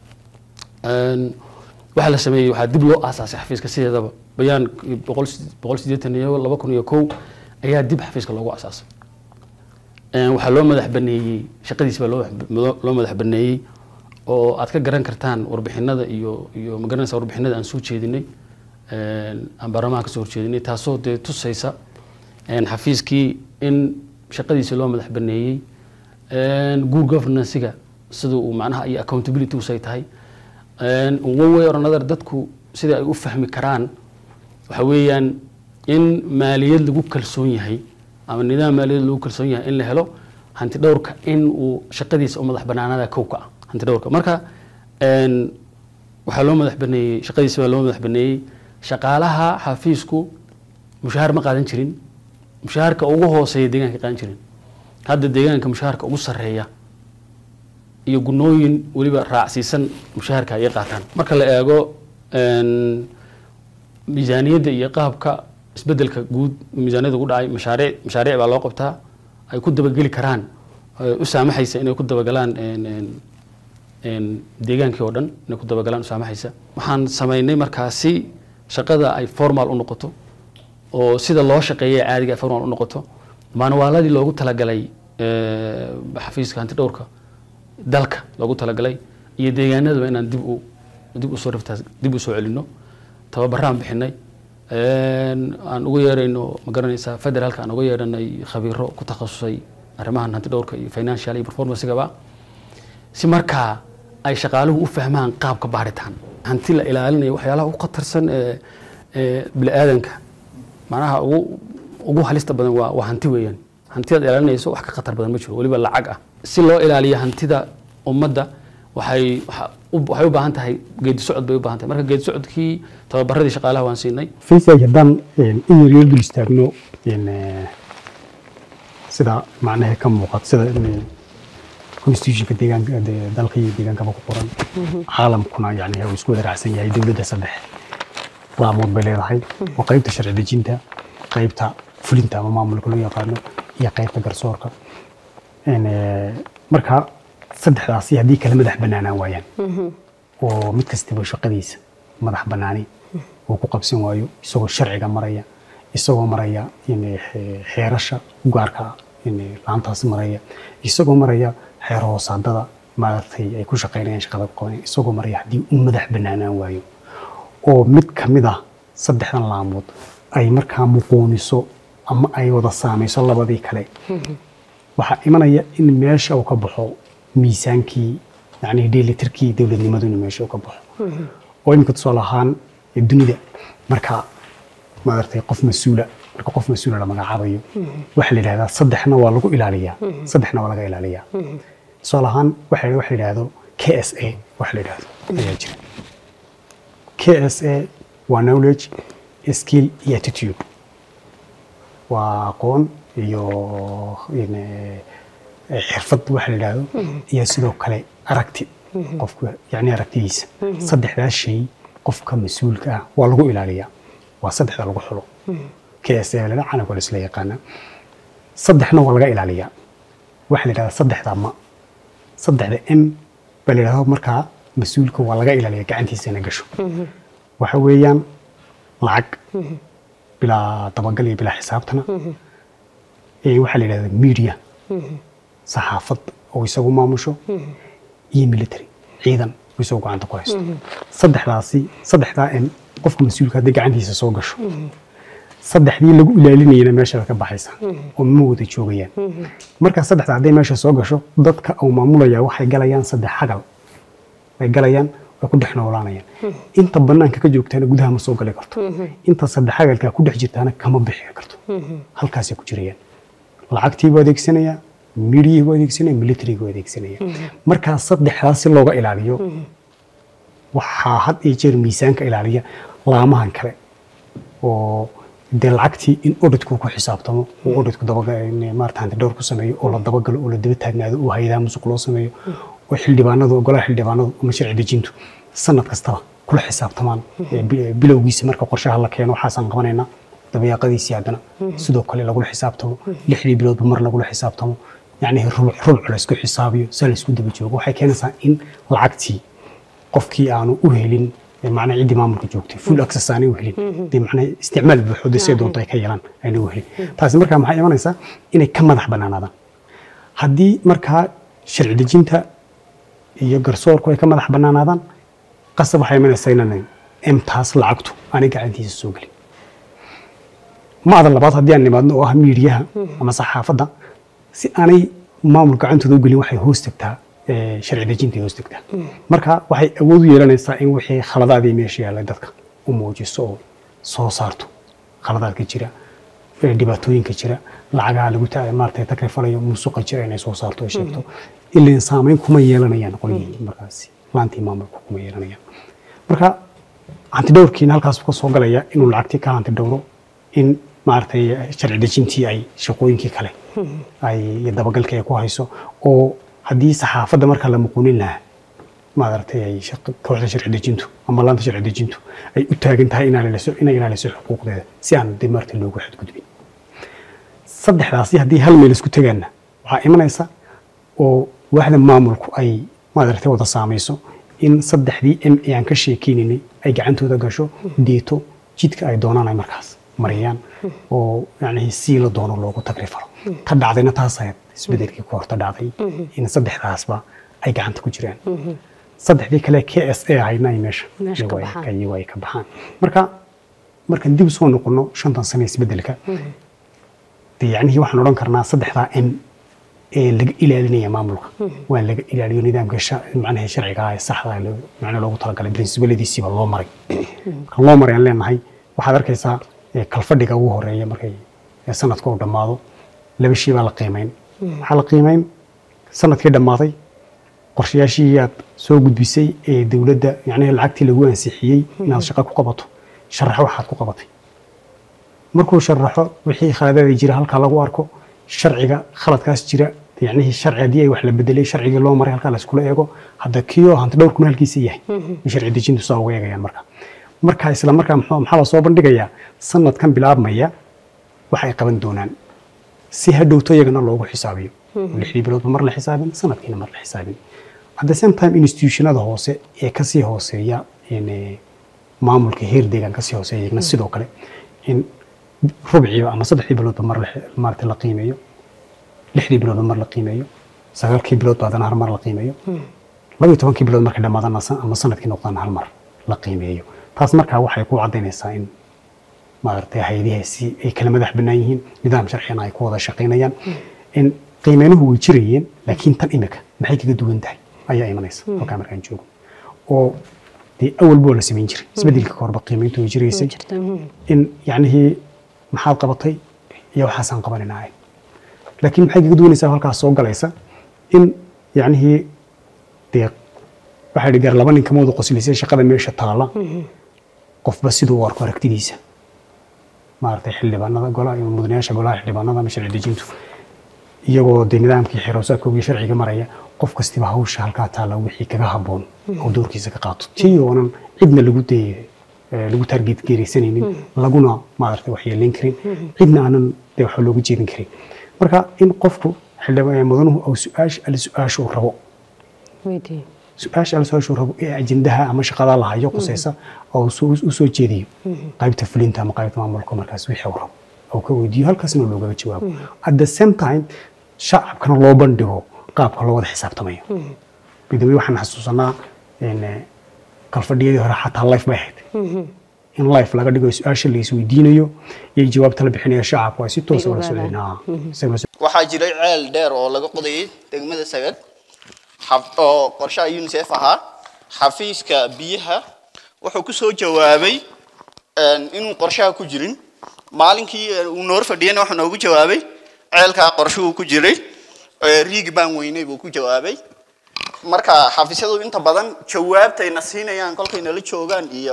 Een, waxaa la sameeyey waxaa dib loo aasaasay xafiiska sideedaba bayaan boqol boqol siddeetan iyo laba kun iyo kow ayaa dib xafiiska loogu aasaasay Een, waxaa loo madax baneeyey shaqadiisa baa loo madax- loo madax baneeyey oo aad ka garan kartaan warbixinada iyo iyo magaranaysa warbixinada aan soo jeedinay een, aan baarlamaanka ka soo horjeedinay taasoo dee tusaysa een, xafiiskii in shaqadiisa loo madax baneeyey een, good governance-ga sida uu macnaha iyo accountability say tahay een, one way or another dadku sida ay u fahmi karaan waxa weeyaan in maaliyad lagu kalsoon yahay ama nidaam maaliyad lagu kalsoon yahay in la helo hanti dhowrka in uu shaqadiisa u madax banaanada kow ka ah hanti dhowrka marka een, waxaa loo madax baneeyey shaqadiisa baa loo madax baneeyey shaqaalaha xafiisku mushahaar ma qaadan jirin mushaharka ugu hooseeya deegaanka qaadan jirin hadda deegaanka mushaharka ugu sarreeya iyo gunooyin weliba raacsiisan mushaharka ayay qaataan marka la eego een, miisaaniyadda iyo qaabka isbedelka guud miisaaniyadda ugu dhacay mashaariic mashaariic baa loo qabtaa ay ku dabageli karaan ay u saamaxaysa inay ku dabagalaan een, een, een, deegaankii oo dhan inay ku dabagalaan u saamaxaysa waxaan samaynay markaasi shaqada ay formal u noqoto oo sida loo shaqeeya caadiga ay formal u noqoto maanwaaladii loogu talagalay ee, xafiiska hanti dhowrka dalka loogu talagalay iyo deegaanadaba inaan dib u dib usoo riftaas dib usoo celino tababaraan bixinay een, aan ugu yeerayno ma garanaysaa federaalka aan uga yeedhanay khabiiro ku takhasusay arrimahan hanti dhowrka iyo financial iyo performancegaba si markaa ay shaqaaluhu u fahmaan qaabka baaritaan hanti la ilaalinayo waxyaalaha ugu khatarsan ee ee bini'aadanka macnaha ugu ugu halista badan waa waa hanti weeyaan hantidaad ilaalinayso wax ka khatar badan ma jiro weliba lacag ah si loo ilaaliyo hantida ummadda waxay waxa- u- waxay u baahan tahay geedi socod bay u baahan tahay marka geedi socodkii tababaradii shaqaalaha waan siinay faysay haddaan een, in yar yar dul istaagno een, eh, sida macnaha ka muuqata sida in constitutionka deegaanka de- dalka iyo deegaankaba ku qoran caalamkuna yani uu isku wada raacsan yahay dowladda saddex laamood bay leedahay oo qaybta sharci dejinta qaybta fulinta ama maamulka loo yaqaano iyo qaybta garsoorka Een, eh, marka saddexdaasi haddii kala madax banaanaan waayaan oo mid kastaba shaqadiisa madax banaani uu ku qabsan waayo isagoo sharciga maraya isagoo maraya in xe- xeerasha u gaarka ah in laantaasi maraya isagoo maraya xeer hoosaadada maaragtay ay ku shaqaynayaan shaqada ku qabanayaan isagoo maraya haddii uu madax banaanaan waayo oo mid ka mid ah saddexdan laamood ay markaa muquuniso ama ay wada saamayso labadii kale waxaa imanaya in meesha uu ka baxo miisaankii yani dheelitirkii dowladnimadu inuu meesha uu ka baxo oo iminka tusaale ahaan ee dunida marka maaragtay qof mas-uula marka qof mas-uula la magacaabayo waxaa la yidhahdaa saddexna waa lagu ilaaliyaa saddexna waa laga ilaaliyaa tusaale ahaan waxa waxa la yidhahdo k s a waxa la yidhahdo ayaa jira k s a waa knowledge skill iyo attitude waa aqoon iyo in, eh, xirfad waxa la yidhaahdo iyo sidoo kale aragti qofka yani aragtidiisa saddexdaas shay qofka mas-uulka ah waa lagu ilaaliyaa waa saddexda lagu xulo k s a lala calanka la isla yaqaana saddexna waa laga ilaaliyaa waxa la yidhahdaa saddexda ma saddexda m baa la yidhahdo markaa mas-uulka waa laga ilaaliyaa gacantiisa inay gasho waxa weeyaan lacag bilaa dabagal iyo bilaa xisaabtana ee waxaa la yidhahdaa media saxaafad oo isagu maamusho iyo military ciidan oo isagu gacanta ku haysto saddexdaasi saddexdaa in qofka mas-uulka haddii gacantiisa soo gasho saddexdii lagu ilaalinayana meesha ka baxaysa oo ma wada joogayaan markaa saddexda hadday meesha soo gasho dadka uu maamulaya waxay galayaan saddex xagal way galayaan way ku dhex noolaanayaan inta banaanka ka joogtaana gudaha ma soo gali karto inta saddex xagalkaa ku dhex jirtaana kama bixi karto halkaasay ku jirayaan lacagtii buu adeegsanaya midiyii buu adeegsanaya military buu adeegsanaya markaa saddexdaas si looga ilaaliyo waxaa had iyo jeer miisaanka ilaaliya laamahan kale oo dee lacagtii in auditku ku xisaabtamo oo auditku maarata hanti dhowr ku sameeyo oo la dabagalo oo la daba taagnaado oo hay-adaha musuq loo sameeyo oo xildhibaanadu golaha xildhibaanadu ama sharci dejintu sanad kastaba kula xisaabtamaan ee bi- bilowgiisa marka qorshaha la keeno waxaasaan qabanaynaa dabayaaqadiisii haddana sidoo kale lagula xisaabtamo lixdii biloodba mar lagula xisaabtamo yacni rubuc rubuc laysku xisaabiyo saa laysku daba joogo waxay keenaysaa in lacagtii qofkii aanu u helin ee macnaha ciddii maamulka joogtay full access aanay u helin dee macnaha isticmaal buuxo dee siday doonto ay ka yeelaan aanay u helin taasi markaa maxay imanaysaa inay ka madax bannaanaadaan haddii markaa sharci dejinta iyo garsoorku ay ka madax bannaanaadaan qasab waxay imanaysaa inaan emtaas lacagtu aanay gacantiisa soo gelin macda labaad haddii aan nimaadno oo ah miidiyaha ama saxaafadda si aanay maamul gacantooda u gelin waxay hoos tagtaa ee, sharci dejinta hoos tagtaa marka waxay awood u yeelanaysaa in wixii khaladaadii meesha yaallay dadka u muujiso oo soo saarto khaladaadka jira ee, dhibaatooyinka jira lacagaha lagu ta- maaragtay takrifalayo musuqa jira inay soo saarto ay sheegto ilan saameyn kuma yeelanayaan qolyihii markaasi laantii maamulku kuma yeelanayaan marka hantidhowrkiina halkaas ka soo galaya inuu lacagtii ka hanti dhowro in maaragtay sharci dejintii ay shaqooyinkii kale ay iyo dabagalkii ay ku hayso oo haddii saxaafadda marka la muquunin lahaa maaragtay ay shaq- kooxda sharci dejintu ama laanta sharci dejintu ay u taagan tahay inay ilaaliso inay ilaaliso xuquuqdeeda si aan dib marti loogu xadgudbin saddexdaasi haddii hal meel isku tegaanna waxaa imanaysa oo waaxda maamulku ay maaragtay wada saamayso in saddexdii m ee aan ka sheekeynaynay ay gacantooda gasho deeto jidka ay doonaan ay markaas mariyaan oo yani si la doono loogu tagrifalo ta dhacdayna taas ahayd isbedelkii ku horta dhacday in saddexdaasba ay gacanta ku jiraan saddexdii kale k s a ahayna ay meesha Meesha ka iyagu ay- baxaan. iyagu ay ka baxaan marka markaan dib soo noqono shantan sane isbedelka dee yacnihii waxaan odhan karnaa saddexdaa m ee laga ilaalinaya maamulka waa laga ilaaliyo nidaamka sha- macnaha sharciga ah ee saxda ah loo- macnaha loogu talagalay princibaladiisiiba loo maray marka loo maray aan leenahay waxaad arkaysaa ee, kalfadhiga ugu horeeya markay ee, sanadka uu dhammaado laba shay baa la qiimeyn waxaa la qiimeyn sanadkii dhammaaday qorshayaashii aad soo gudbisay ee dowladda yacnihi lacagtii lagu ansixiyey inaad shaqo ku qabato sharaxo waxaad ku qabatay markuu sharaxo wixii khaladaada jira halkaa lagu arko sharciga khaladkaas jira yacnihii sharci haddii ay wax la bedelay sharcigii loo maray halkaa layskula eego hadda kiyo hanti dhowrkuna halkiisa yahay in sharci dejintu saa uga eegayaan marka marka isla markaa muxuu- maxaa la soo bandhigayaa sanadkan bilaabmaya waxay qaban doonaan si hadhowto iyagana loogu xisaabiyo lixdii biloodba mar la xisaabin sanadkiina mar la xisaabin at the same time institutionada hoose ee kasii hooseeya in, eh, maamulka heer deegaan kasii hooseeya iyagana sidoo kale in rubciiba ama saddexdii biloodba mar la- maaragtay la qiimeeyo lixdii biloodba mar la qiimeeyo sagaalkii biloodba haddana hal mar la qiimeeyo laba iyo tobankii bilood markay dhammaadana ama sanadkii noqdaan hal mar la qiimeeyo taas markaa waxay ku caddaynaysaa in maaragtay hayadihaasi ay kala madax bannaan yihiin nidaam sharciyana ay ku wada shaqaynayaan in qiimeynuhu way jirayeen laakiin tan imika maxay kaga duwan tahay ayaa imanaysa halkaa markaan joogo oo dee awalba waa la samayn jiray isbedelka ka horba qiimeyntu way jiraysay jirta mhm. in yacnihii maxaad qabatay iyo waxaasaan qabaninahay laakiin maxay kaga duwanaysaa halkaas soo galaysa in yacnihii dee waxaa idhi gaar laba nin kama wada qoslisay shaqada meesha taala qofba siduu u arko aragtidiisa maaragtay xildhibaanada golaha iyo mudanayaasha golaha xildhibaanada ama sharci dejintu iyagoo dee nidaamkii xeroosaadkoogii sharciga maraya qof kastiba hawsha halkaa taala wixii kaga habboon oo doorkiisa ka qaato tii oonan cidna lagu dee eh, lagu target geeraysanaynin laguna maaragtay waxyeelayn karin cidna aanan dee waxa loogu jeedin karin marka in qofku xildhibaan mudanuhu uu su-aasha alle su-aasha uu rabo Weydii. su-aasha alle su-aasha uu rabo ee ajendaha ama shaqada la hayo qusaysa oo uu soo- u soo jeediyo qaybta fulinta ama qaybta maamulka markaas wixii uu rabo oo ka weydiiyo halkaasna loogaga jawaabo at the same time shacabkana loo bandhigo qaabka loo wada xisaabtamayo bidawey waxaan xasuusanaa in, eh, kalfadhiyadii hore xataa life bay ahayd in life laga dhigo su-aasha la isweydiinayo iyo jawaabta la bixinayo shacabku ay si toosa Ay ula ogaadaan. socdeen Ah, isaguna waxaa jiray ceel dheer oo laga qodayay degmada sagad xaf- oo qorshaha unicef ahaa xafiiska biyaha wuxuu ku soo jawaabay een, inuu qorshaha ku jirin maalinkii eh, uu noor fadhiyana wuxuu noogu jawaabay ceelkaa qorshuhu ku jiray ee, riigi baan weynay buu ku jawaabay marka xafiisyadu inta badan jawaabtayna siinayaan kolkay nala joogaan iyo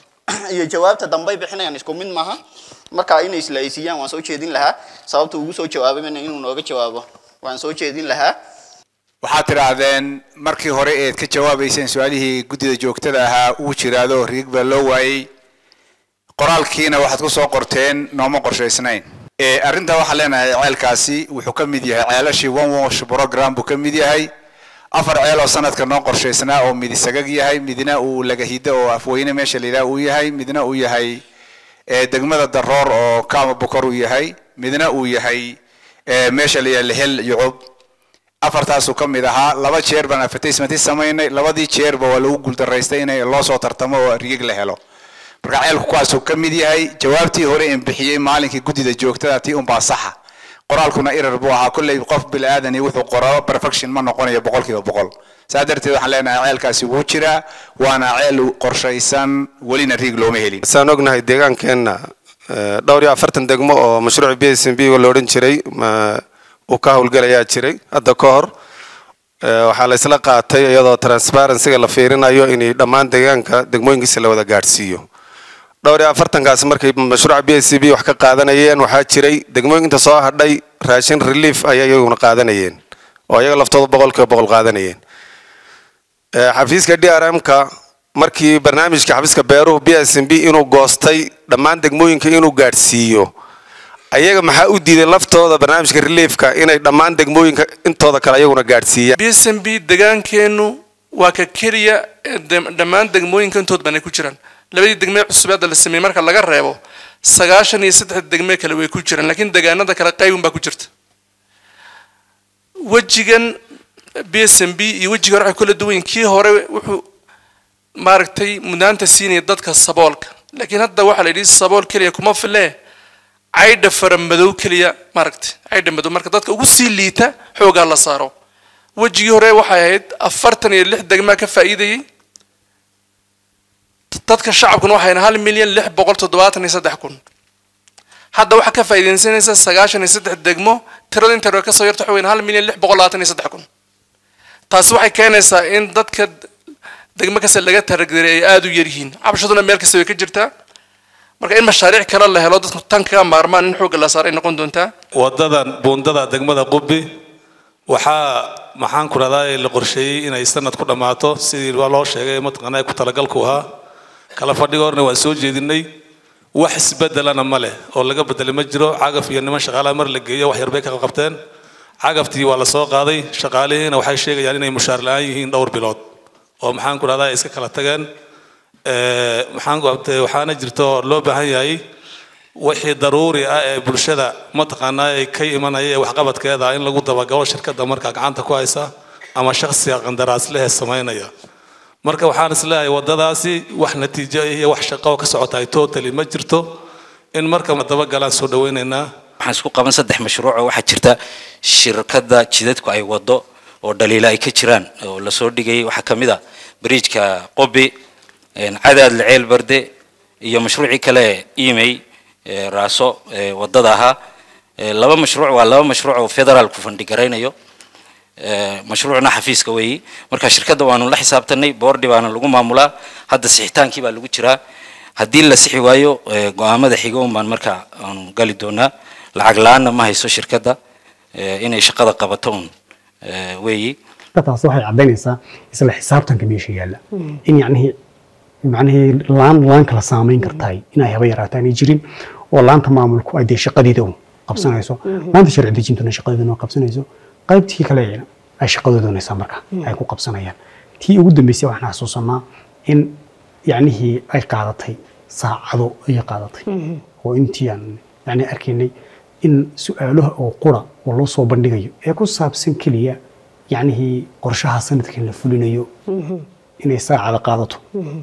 iyo jawaabta dambay bixinayaan isku mid maaha marka inay isla aysiiyaan waan soo jeedin lahaa sababta ugu soo jawaabayna inuu nooga jawaabo waan soo jeedin lahaa waxaad tidhaahdeen markii hore eed ka jawaabayseen su-aalihii guddida joogtada ahaa uu jiraado riig baa loo waayey qoraalkiina waxaad ku soo qorteen nooma qorshaysnayn ee arrintaa waxaan leenahay ceelkaasi wuxuu ka mid yahay ceelashii one wash program buu ka mid yahay afar ceel oo sanadka noo qorshaysnaa oo midi sagag yahay midna uu lagahido oo afweyne meesha la yidhaha uu yahay midna uu yahay ee degmada daroor oo kaama bokor uu yahay midna uu yahay ee meesha la yidhaha lehel yucub afartaasuu ka mid ahaa laba jeer baan advertisement samaynay labadii jeerba waa lagu guuldaraystay in loo soo tartamo oo rigig la helo marka ceelku kuwaasuu ka mid yahay jawaabtii hore in bixiyey maalinkii guddida joogtada tii unbaa saxa qoraalkuna irar buu ahaa kolley qof bilaadan wuxuu qoro perfection ma noqonayo boqolkiiba boqol saa darteed waxaan leenahay ceelkaasi wuu jiraa waana ceel qorshaysan welina riig looma helin saan ognahay deegaankeenna eh, dhowr iyo afartan degmo oo mashruuc b s m b la odhan jiray ma- uu ka howlgalayaa jiray hadda ka hor Eh, waxaa la isla qaatay iyadoo transparencyga la fiirinayo in dhammaan deegaanka degmooyinkiisa la wada gaadhsiiyo dhowr iyo afartankaas markay mashruuca b s c b wax ka qaadanayeen waxaa jiray degmooyinka soo hadhay raashin relief ayay iyaguna qaadanayeen oo iyaga laftooda boqolkiiba boqol qaadanayeen Eh, xafiiska d r m-ka markii barnaamijka xafiiska beeruhu b s m b inuu goostay dhammaan degmooyinka inuu gaadhsiiyo ayaga maxaa u diiday laftooda barnaamijka reliefka inay dhammaan degmooyinka intooda kale ayaguna gaadhsiiyaan b s m b deegaankeennu waa ka keliya ee de- dhammaan degmooyinka intood banay ku jiraan labadii degmee cusub hadda la sameeyey marka laga reebo sagaashan iyo saddex degmee kale way ku jiraan laakiin deegaanada kale qaybun baa ku jirta wejigan b s m b iyo wejiga hore waxay kula duwan yihiin kii hore wuxuu maaragtay mudnaanta siinaya dadka saboolka laakiin hadda waxaa la yidhi sabool keliya kuma filee caydha fara madow keliya maaragtay caydha madow marka dadka ugu sii liita xoogaa la saaro wejigii hore waxay ahayd afartan iyo lix degmaa ka faa'iidayey dadka shacabkuna waxay ahayd hal milyan lix boqol toddobaatan iyo saddex kun hadda waxaa ka faa'iidaysanaysa sagaashan iyo saddex degmo tirada inta hore kasoo yarta waxa weyn hal milyan lix boqol labaatan iyo saddex kun taasi waxay keenaysaa in dadka degmo kasta laga taragdaray ay aada u yaryihiin cabashaduna meel kasta way ka jirtaa marka in mashaariic kale la helo dadku tan kaga maarmaan in xoogga la saaro ay noqon doontaa wadadan buundada degmada qubbi waxaa maxaan ku rahdaa la qorsheeyey inay sanad ku dhammaato sidii waa loo sheegay mataqaanaa ku talagalku ahaa kala fadhiga horna waan soo jeedinay wax isbedelana ma leh oo laga bedelay ma jiro cagaf iyo niman shaqaalaha mar la geeyo wax yarbay ka qabteen cagaftii waa la soo qaaday shaqaalihiina waxay sheegayaan inay mushaar la-aan yihiin dhowr bilood oo maxaan ku rahdaa iska kala tageen Eh, maxaan ku abtay waxaana jirta oo loo baahan yahay wixii daruuri ah ee bulshada mataqaanaa ay ka imanaya ee waxqabadkeeda in lagu dabagalo shirkadda markaa gacanta ku haysa ama shakhsiga qandaraasleh ee samaynaya marka waxaan isleeyahay waddadaasi wax natiijo iyo wax shaqo oo ka socota ay totally ma jirto in marka dabagalaan soo dhawaynaynaa waxaan isku qaban saddex mashruuc oo waxaa jirta shirkadda jidadku ay wado oo dhaliila ay ka jiraan oo lasoo dhigayay waxaa ka mid a bariijka qobi een, cadaad laceel barde iyo mashruucii kale imey ee, raaso ee, wadada ahaa Ee, laba mashruuc waa laba mashruuc oo federaalku fandhigaraynayo Ee, mashruucna xafiiska weeyi marka shirkadda waanu la xisaabtanay boordi baana lagu maamulaa hadda sixitaankii baa lagu jiraa haddii la sixi waayo ee, go'aamada xiga un baan marka aanu gali doonaa lacag la-aanna ma hayso shirkadda ee, inay shaqada qabato un ee, weeyi taas waxay caddaynaysaa isla xisaabtanka meesha yaalla in yacnihii macnihii laan laan kala saamayn kartahay inay haba yaraato aanay jirin oo laanta maamulku ay dee shaqadeeda un qabsanayso laanta sharci dejintuna shaqadeeduna qabsanayso qaybtii kale ay shaqadooda doonaysaa marka ay ku qabsanayaan tii ugu dambeysay waxaan xasuusanaa in yacnihii ay qaadatay saacado ayay qaadatay oo intii aan yacni arkaynay in su-aalaha oo qura oo loo soo bandhigayo ee ku saabsan keliya yacnihii qorshaha sanadkan la fulinayo inay saacada qaadato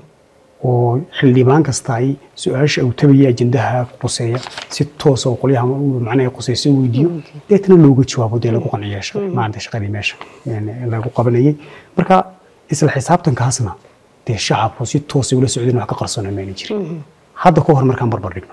oo xildhibaan kasta ay su-aasha uu tabaya ajendaha quseeya si toosa oo qolyaha macnaha quseysa weydiiyo deetna looga jawaabo dee lagu qanciya maanta shaqadii meesha yani lagu qabanayay marka isla xisaabtankaasna dee shacabku si toosa ula socdeen wax ka qarsano mayna jirin hadda ka hor markaan barbar dhigno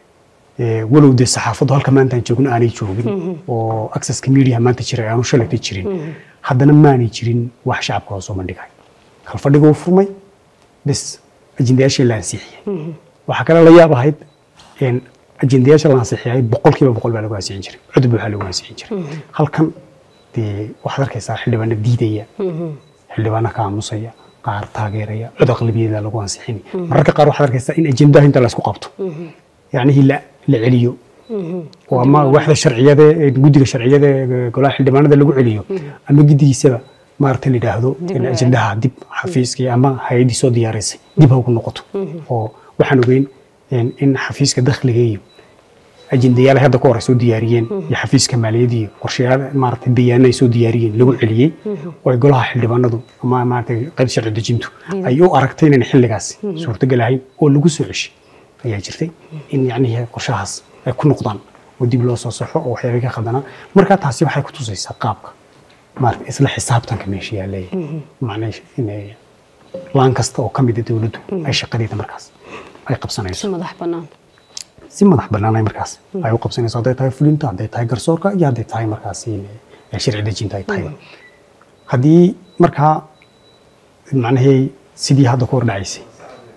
ee, walow dee saxaafaddu halka maanta aan joogno aanay joogin oo accesska media maanta jira aanu shalayta jirin haddana maanay jirin wax shacabka loo soo bandhigay kalfadhiga uu furmay bes ajendayaashii la ansixiyey waxaa kale la yaab ahayd in ajendayaasha la ansixiyay boqolkiiba boqol baa lagu ansixin jiray cudub waxaa lagu ansixin jiray halkan dee waxaad arkaysaa xildhibaano diidaya xildhibaano ka aamusaya qaar taageeraya cod aqlabiyada lagu ansixini mararka qaar waxaad arkaysaa in ajendaha inta la isku qabto yacnihii la la celiyo oo ama waxda sharciyada ee guddiga sharciyada ee golaha xildhibaanada lagu celiyo ama guddigiisaba maaragta la yidhaahdo in ajendaha dib xafiiskii ama hay-addii soo diyaaraysay dib ha ugu noqoto oo waxaan ogeyn in in xafiiska dakhliga iyo ajendayaal ay hadda ka hor ay soo diyaariyeen iyo xafiiska maaliyadda iyo qorshayaal maaragtay bayaano ay soo diyaariyeen lagu celiyey oo ay golaha xildhibaanadu ama maaragtay qayb sharci dejintu ay u aragtay inaan xilligaas suurtagal ahayn oo lagu soo ceshay ayaa jirtay in yacnihii qorshahaas ay ku noqdaan oo dib loo soo saxo oo waxyaabay ka khaldanaa marka taasi waxay ku tusaysaa qaabka maaragtay isla xisaabtanka meesha yaallaya macnaa inay laan kasta oo ka mid a dowladdu ay shaqadeeda markaas ay qabsanayso si madax bannaan si madax bannaan ay markaas ay u qabsanayso hadday tahay fulinta hadday tahay garsoorka iyo hadday tahay markaas in, eh, sharci dejinta ay tahay haddii markaa macnahii sidii hadda ku hordhacaysay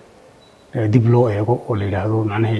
ee dib loo eego oo la yidhaahdo macnahii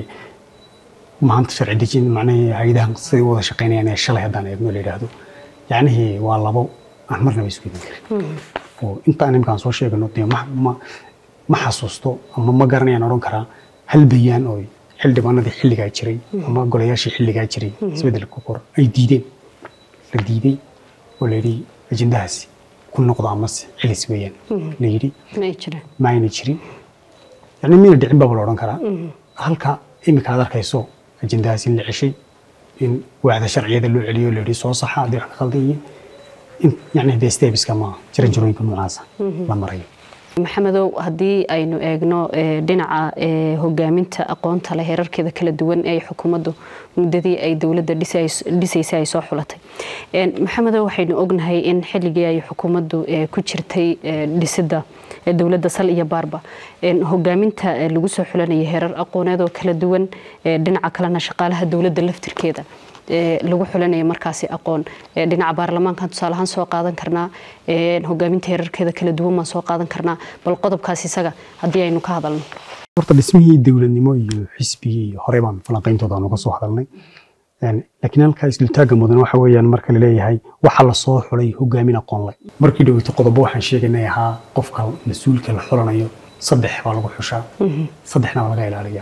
maanta sharci dejin macnahii hay-adahan siday u wada shaqaynayaan ee shalay haddaan eegno la yidhaahdo yacnihii waa labo aan marnaba isku iman karin oo intaan imkaan soo sheegano dee ma ma ma xasuusto ama ma garanayaan odhan karaa hal bayaan oo xildhibaanadii xilligaa jiray ama golayaashii xilligaa jiray isbeddelka kor ay diideen la diiday oo la yidhi ajendahaasi ku noqdo amase celis weeyaan la yidhi ma jiraan ma ayna jirin yani mina dhicin baba la odhan karaa halka imika aad arkayso ajendahaas in la ceshay in waacda sharciyada loo celiyo la yidhi soo saxa haddii wax ka khaldan yihiin in yani dee stebiska ma jiran jirooyinka noocaasa la marayo maxamedow haddii aynu eegno eh, dhinaca eh, hogaaminta aqoonta leh heerarkeeda kala duwan ee xukuumaddu muddadii ay dowladda dhisays- dhisaysay ay soo xulatay En, maxamedow waxaynu ognahay in xilligii ay xukuumaddu eh, ku jirtay eh, dhisidda eh, dowladda sal iyo baarba En, hogaaminta eh, lagu soo xulanayay heerar aqooneed oo kala duwan eh, dhinaca kalena shaqaalaha dowladda laftirkeeda ee lagu xulanaya markaasi aqoon ee dhinaca baarlamaankan tusaale ahaan soo qaadan karnaa ee hogaaminta heerarkeeda kala duwan baan soo qaadan karnaa bal qodobkaas isaga haddii aynu ka hadalno horta dhismihii dowladnimo iyo xisbigii hore baan falanqayntooda aan uga soo hadalnay Een, laakiin halkaa isdultaagga mudan waxa weeyaan marka la leeyahay waxa la soo xulay hogaamin aqoon leh markii dhoweyto qodobo waxaan sheegaynay ahaa qofka mas-uulka la xulanayo saddex baa lagu xushaa saddexna waa laga ilaaliyaa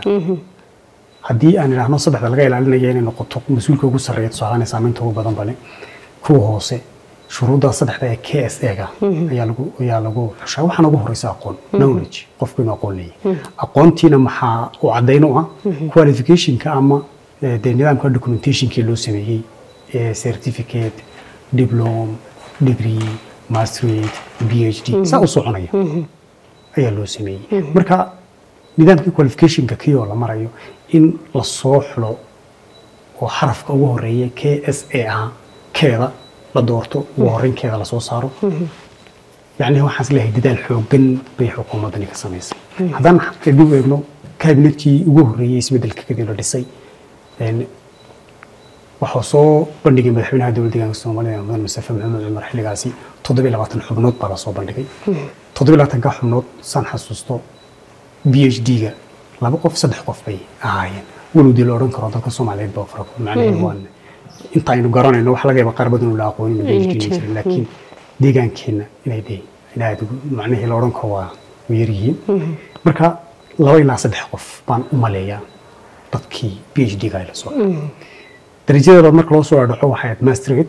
haddii aan idhaahno saddexda laga ilaalinaya inay noqoto mas-uulka ugu sarreeya tusaalahan saamaynta ugu badan bale kuwa hoose shuruudda saddexda ee k s ega ayaa lagu ayaa lagu xushaa waxaana ugu horeysa aqoon knowledge qofku inuu aqoon leeyahay aqoontiina maxaa u caddayn u ah qualificationka ama eh, dee nidaamka documentationkii loo sameeyey ee certificate diplom degree masterate phd saa u soconaya ayaa loo sameeyey marka nidaamkii qualificationka kii oo la marayo in la soo xulo oo xarafka ugu horeeya k s a ah keeda la doorto ugu horreynkeeda lasoo saaro yacni waxaas leeyahay dadaal xooggan bay xukuumaddani ka samaysay haddaan dib u eegno kaabinetkii ugu horreeyey isbeddelka kadib la dhisay een, waxaa soo bandhigay madaxweynaha dowladda deegaanka soomaalida mudan mustafa maxamed cumar xilligaasi toddobiyo labaatan xubnood baa lasoo bandhigay toddobiyo labaatanka xubnood saan xasuusto b h d-ga laba qof saddex qof bay ahaayeen walow dee la odhan karo dadka soomaaliyeed baa fara macnaheedu waan inta aynu garanayno wax laga yaaba qaar badan oo la aqoonin b h d jirin laakiin deegaankeenna inay dee in aad ugu macnihii la odhan karo waa way yar yihiin marka laba ilaa saddex qof baan u maleeyaa dadkii b h d-ga ay la soo darajadeeda marka loo soo dhaco waxay ahayd masterate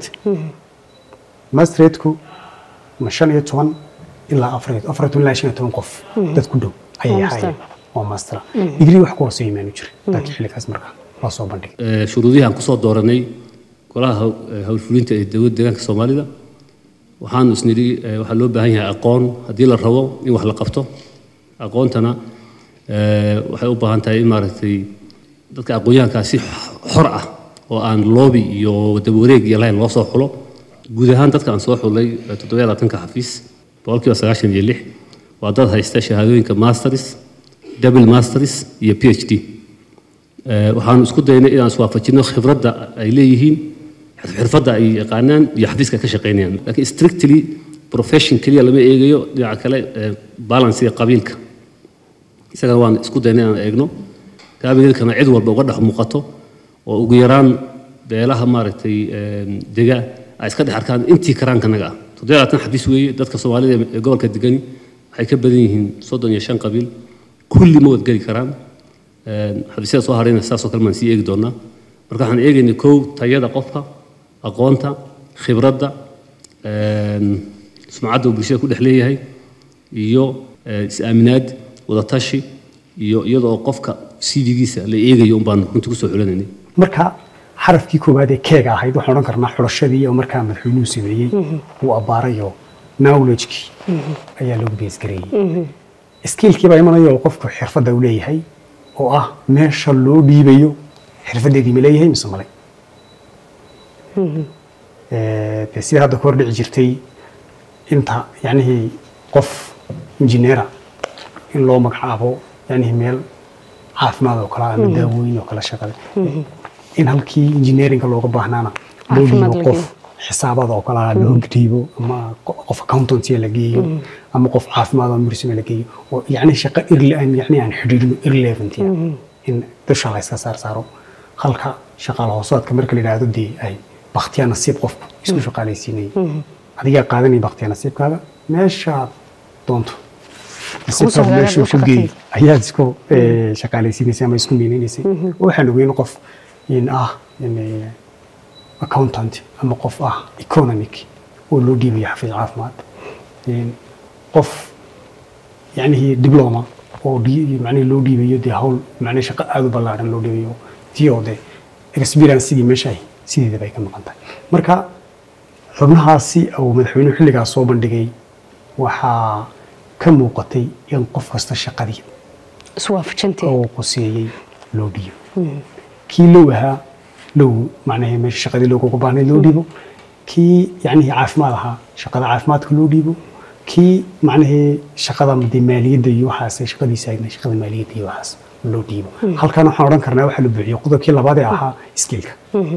masteratku ma shan iyo toban ilaa afar iyo afar iyo toban ilaa shan iyo toban qof dad ku dhow ayay master. ahaayeen oo master digrii wax ku hooseeya maanu jirin laakiin xilligaas marka loo soo bandhigay Ee, shuruudihii aan kusoo dooranay golaha haw- ee, hawlfulinta ee dowladda deegaanka soomaalida waxaan isnidhi ee, waxaa loo baahan yahay aqoon haddii la rabo in wax la qabto aqoontana ee, waxay u baahan tahay in maaragtay dadka aqoonyahankaa si xor ah oo aan loobi iyo daba wareeg iyo lahayn loo soo xulo guud ahaan dadka aan soo xulay ee, toddoba iyo labaatanka xafiis boqolkiiba sagaashan iyo lix waa dad haysta shahaadooyinka masters double masters iyo phd Ee, waxaan isku daynay inaan iswaafajino khibradda ay leeyihiin xirfadda ay yaqaanaan iyo xafiiska ka shaqaynayaan laakiin strictly profession keliya lama eegayo dhinaca kale ee, balansiga qabiilka isagana waan isku daynay inaan eegno kaabineedkana cid walba uga dhex muuqato oo ugu yaraan beelaha maaragtay ee, dega ay iska dhex arkaan intii karaankanaga ah toddoba iyo labaatan xafiis weeye dadka soomaalida ee gobolka degani waxay ka badan yihiin soddon iyo shan qabiil kulli ma wadgeli karaan Een, xafiisyada soo harayna saasoo kale maan sii eegi doonaa marka waxaan eegaynay kow tayada qofka aqoonta khibradda een, sumcadda uu bulshada ku dhex leeyahay iyo ee, is-aaminaad wadatashi iyo iyada oo qofka cv-giisa la eegayo un baan runtii kusoo xulanaynay marka xarafkii koowaad ee keega ahayd waxaan odhan karnaa xulashadii oo markaa madaxweynuhu sameeyey uu abbaarayo knowledgekii ayaa lagu beesgareeyey skiilkii baa imanaya oo qofku xirfadda uu leeyahay oo ah meesha loo dhiibayo xirfaddeedii ma leeyahay mise male Ee, dee sida hadda ka hor dhici jirtay inta yacnihii qof injineera in loo magacaabo yacnihii meel caafimaad oo kale ah ama daawooyin oo kale shaqada in halkii engineeringa looga baahnaana loo Caafimaad dhiibo la qof xisaabada oo kale ah loo dhiibo ama qo- qof accountancy la geeyo ama qof caafimaad oo mursime la geeyo oo yacni shaqo irle aan yacni aan xidhiidhino irrelevant in dusha la iska saar saaro halka shaqaale hoosaadka marka la yidhaahdo dee ay baktiya nasiib qofku isku shaqaalaysiinayay adigaa qaadanaya baktiya nasiibkaaga meeshaad doonto nasiibkaaga hagaaga meeshuu u ku shaqatay. geeyey ayaad isku eh, shaqaalaysiinaysay ama isku miinaynaysay waxaan ogeyn qof in ah in, eh, accountant ama qof ah economic oo loo dhiibayo xafiis caafimaad In qof yacnihii diploma oo dhi- macnihi loo dhiibayo dee hawl macnihi shaqo aada u ballaaran loo dhiibayo tii oo dee experienceigii meesha ay sideedaba ay ka maqan tahay marka xubnahaasi uu madaxweynuhu xilligaas soo bandhigay waxaa ka muuqatay in qof kasta shaqadii iswaafajintii oo quseeyey loo dhiibo kii low ahaa low macnaheed meesha shaqadii looguga baahnayd loo dhiibo kii yacnihii caafimaad ahaa shaqada caafimaadka loo dhiibo kii macnahee shaqada dee maaliyadda iyo waxaas shaqadiisa ahaydna shaqada maaliyadda iyo waxaas loo dhiibo halkan waxaan odhan karnaa waxaa la buuxiyey qodobkii labaad ee ahaa skillka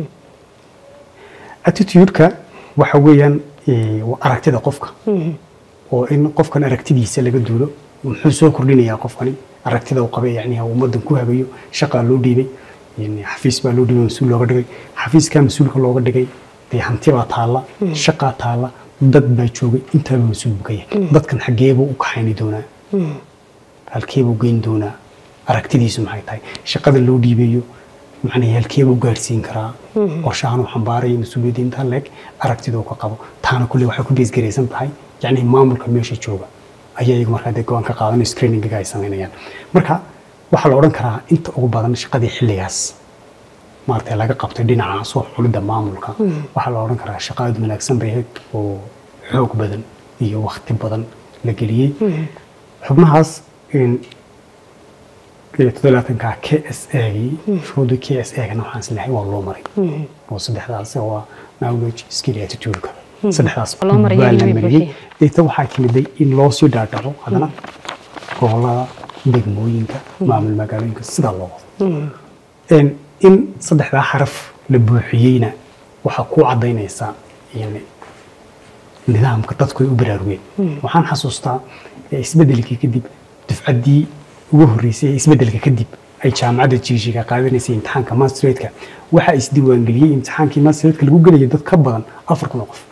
attitude-ka waxa weeyaan eh, waa aragtida qofka oo in qofkan aragtidiisa laga duulo muxuu soo kordhinayaa qofkani aragtida uu qabay yani ummadan ku hagayo shaqaa loo dhiibay yani xafiis baa loo dhiibay mas-uul looga dhigay xafiiskaa mas-uulka looga dhigay dee hanti baa taalla shaqaa taalla dad baa joogay intaaba mas-uul buu ka yahay dadkan xaggeebuu u kaxayni doonaa halkeebuu geyn doonaa aragtidiisu maxay tahay shaqada loo dhiibayo macnaha halkeebuu gaarsiin karaa qorshahan uu xambaarayo mas-uuliyadda intaa leeg aragtiduu ka qabo taana kulle waxay ku beesgaraysan tahay yacni maamulka meesha jooga ayaa iyagu markaa dee go-aan ka qaadan screeningiga ay samaynayaan marka waxaa la odhan karaa inta ugu badan shaqadii xilligaas maaragtay laga qabtay dhinaca soo xulidda maamulka waxaa la odhan karaa shaqo aad wanaagsan bay ahayd oo xoog badan iyo wakti badan la geliyey xubnahaas in todolaatanka k s agii shuruudii k s agana waxaan isleehay waa loo maray oo saddexdaas waa knowledge skill iyo attitude-ka saddexdaas Loo maray waa la iyagii way mariyey buuxiyeen. deeta waxaa timiday in loo sii dhaadhaco haddana gobolada degmooyinka maamul magaalooyinka sidaa loo wado in in saddexdaa xaraf la buuxiyeyna waxaa ku cadaynaysaa yani nidaamka dadku ay u baraarugeen waxaan xasuustaa eh, isbeddelkii kadib dufcaddii ugu horreysay ee isbeddelka kadib ay jaamacadda jiishiga qaadanaysay imtixaanka masteradka waxaa isdiiwaangeliyey imtixaankii masteradka lagu gelayay dad ka badan afar kun oo qof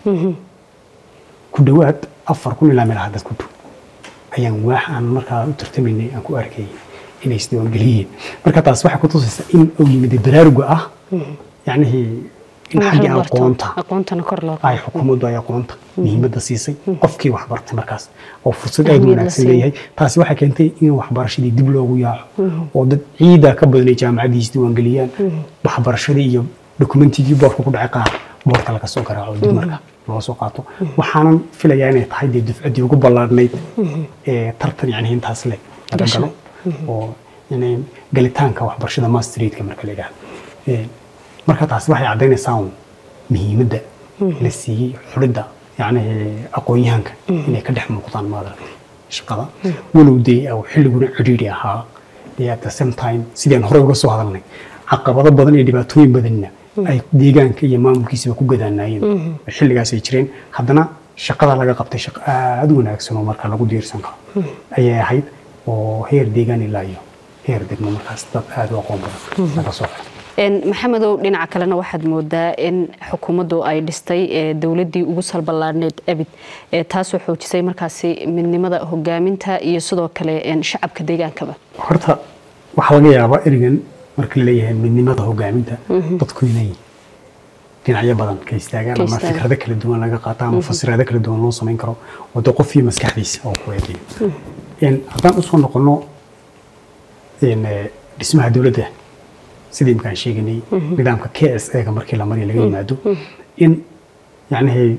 ku dhowaad afar kun ilaa meelaha dad ku dhow ayaan waax aan markaa u tartamaynay aan ku arkayay inay isdiiwaangeliyeen marka taas waxay ku tusaysaa in uu yimid baraaruga ah yacnihii in xaggii aqoonta aqoontana kor loo ay xukuumaddu ay aqoonta muhiimadda siisay qofkii wax bartay markaas oo fursad aad u Ahmiyad la wanaagsan siiyey. leeyahay taasi waxay keentay in waxbarashadii dib loogu yaaco oo dad ciida ka badanay jaamacaddii isdiiwaangeliyaan waxbarashadii iyo dokumentigii boorka ku dhacay qaar boorka laga soo garaaco dib marka loo soo qaato waxaanan filayaa inay tahay dee dufcaddii ugu ballaadhnayd ee tartan yani intaas le laga Gashay. galo oo yani galitaanka waxbarashada masteradka marka la yidhaahdo Ee, marka taasi waxay caddaynaysaa un muhiimadda la siiyey xulidda yani aqoon-yahanka inay ka dhex muuqdaan maadalka shaqada walow dee uu xilliguna cidhiidhi ahaa dee at the same time sidaan horey uga soo hadalnay caqabado badan iyo dhibaatooyin badanna ay deegaanka iyo maamulkiisaba ku gadaanaayeen xilligaas ay jireen haddana shaqada laga qabtay shaqo aada u wanaagsan oo marka lagu diirsan karo ayay ahayd oo heer deegaan ilaa iyo heer degmo markaas dad aada u aqoon badan laga soo xay Een, maxamedow dhinaca kalena waxaad moodaa in xukuumaddu ay dhistay ee, dowladdii ugu salballaadhneyd abid ee, taasoo xoojisay markaasi midnimada hogaaminta iyo sidoo kale een, shacabka deegaankaba horta waxaa laga yaabaa erigan marka la leeyahay midnimada hogaaminta dadku inay dhinacyo badan ka istaagaan Ka ama istaagaan. fikrado kala duwan laga qaato ama fasiraado kala duwan loo samayn karo oo de qofkii maskaxdiisa oo ku eedayo In haddaan usoo noqono in, eh, dhismaha dowladda sidii imkaan sheeganay nidaamka k s a ga markii la mariya laga yimaado in yacnihii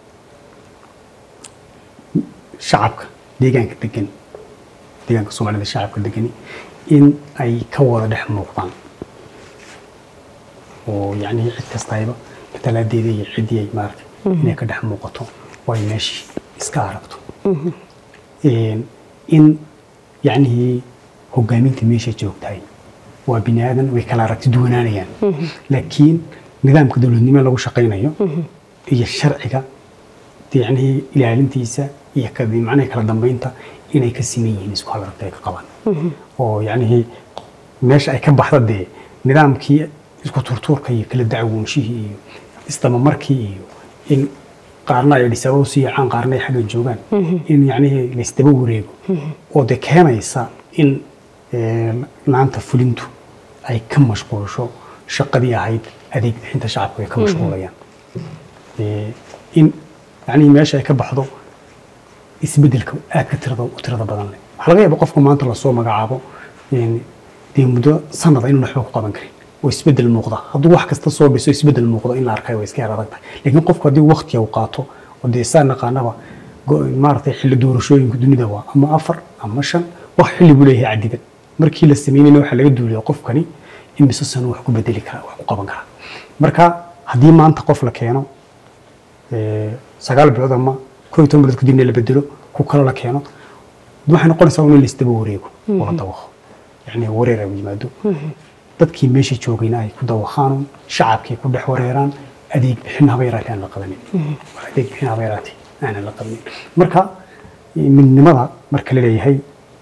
shacabka deegaanka degan deegaanka soomaalida shacabka degani in ay ka wada dhex muuqdaan oo yacnihii cid kastayba matalaadeeda iyo ciddii ay maaragtay inay ka dhex muuqato oo ay meeshii iska aragto Een, in yacnihii hogaaminta meesha joogtahay waa bini aadan way kala aragti duwanaanayaan laakiin nidaamka dowladnimo lagu shaqaynayo iyo sharciga yacnihii ilaalintiisa iyo ka- macnaha kala dambeynta inay ka siman yihiin isku hal aragti ay ka qabaan oo yacnihii meesha ay ka baxda dee nidaamkii isku turtuurka iyo kala dacwoonshihii iyo isdamamarkii iyo in qaarna ay dhisaba u sii yacaan qaarna ay xagga joogaan in yacnihii laysdaba wareego oo dee keenaysa in eh, laanta fulintu ay ka mashquulsho shaqadii ahayd adeeg bixinta shacabku ay ka mashquulayaan Eh, in yacnihii meesha ay ka baxdo isbedelka aadka tirada u tirada badan leh waxaa laga yaabaa qofka maanta lasoo magacaabo een, dee muddo sanada inuu waxba ku qaban karin oo isbedel muuqda hadduu wax kasta soo dhiso isbedel muuqdo in la arkay way iska yar adag tahay laakiin qofku haddii waqtiga uu qaato oo dee saa naqaanaba go- maaragtay xilli doorashooyinka dunida waa ama afar ama shan wax xilli buu leeyahay cadidan markii la sameynayna waxaa laga duulaya qofkani imise sano wax ku bedeli karaa wax ku qaban karaa marka haddii maanta qof la keeno ee, sagaal bilood ama koo iyo toban bilood kadibna la bedelo ku kale la keeno waxay noqonaysaa in laisdaba wareego oo la dawaqo yacni wareer ay yimaado dadkii meesha joogayna ay ku dawaqaan shacabkii ku dhex wareeraan adeeg bixin haba yaraatee aan la qabanin adeeg bixin haba yaraatee aanan la qabanin marka midnimada marka la leeyahay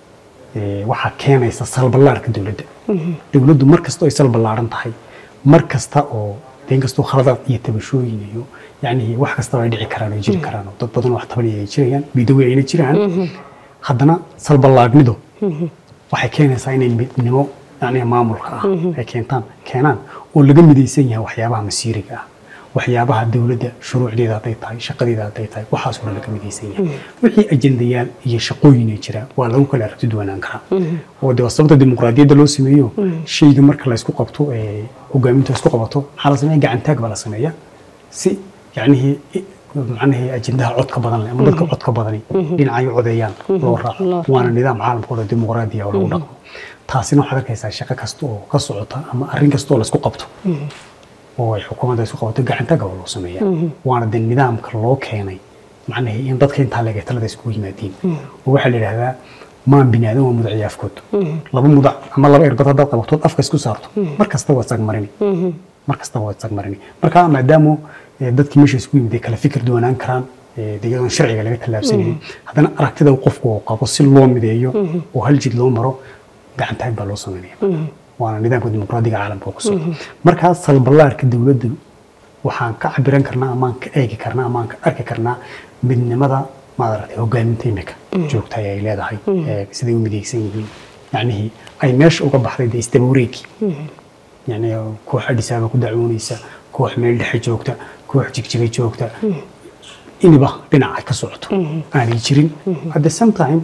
ee, waxaa keenaysa salballaarka dowladda dowladdu mar kasta oo ay salballaaran tahay mar kasta oo deen kastoo khaladaad iyo tabashooyin iyo yacni wax kastaba ay dhici karaan ay jiri karaan oo dad badan wax tabanaya ay jirayaan midowi ayna jiraan haddana salballaadnidu waxay keenaysaa inay midnimo yacni maamulka ah ay keentaan keenaan oo laga midaysan yahay waxyaabaha masiiriga ah waxyaabaha dowladda shuruucdeeda hadday tahay shaqadeeda hadday tahay waxaasoo dhan laga midaysan yahay wixii ajendayaal iyo shaqooyin ay jira waa lagu kala aragti duwanaan karaa oo de waa sababta dimuqraadiyadda loo sameeyo shayga marka la isku qabto ee hogaaminta isku qabato maxaa la sameeya gacantaag baa la sameeya si yacnihii i- macnihii ajendaha codka badan leh ama dadka codka badani dhinacyo codeeyaan loo raaco waana nidaam caalamka oo dhan dimuqraadiya oo lagu dhaqmo taasina waxaad arkaysaa shaqo kasta oo ka socota ama arrin kasta oo la isku qabto oo ay xukuumadda isku qabato gacantaga oo loo sameeya waana de nidaamka loo keenay macnihii in dadka intaa leegay talada iskugu yimaadiin oo waxaa la yidhaahdaa maan binaadan waa mudaciya afkood laba mudac ama laba erbad haddaad qabatood afka isku saarto mar kasta waad sagmarini mar kastaba waad sagmarini marka maadaama eh, dadkii meesha isku yimid ay kala fikir duwanaan karaan eh, de iyadoon sharciga laga tallaabsanaynin haddana aragtida uu qofku uu qabo si loo mideeyo oo hal jid loo maro gacantaag baa loo sameynaya waana nidaamka dimuqraadiga caalamka oo ku socda markaa salballaarka dowladdu waxaan ka cabiran karnaa amaan ka eegi karnaa amaan ka arki karnaa midnimada maaragtay hogaaminta imika joogta ay leedahay ee siday u midaysan yihiin yacnihii ay meesha uga baxday dee isdaba wareegi yani koox adhisaaba ku dacwoonaysa koox meel dhexe joogta koox jigjiga joogta iniba dhinac ay ka socoto aanay jirin at the same time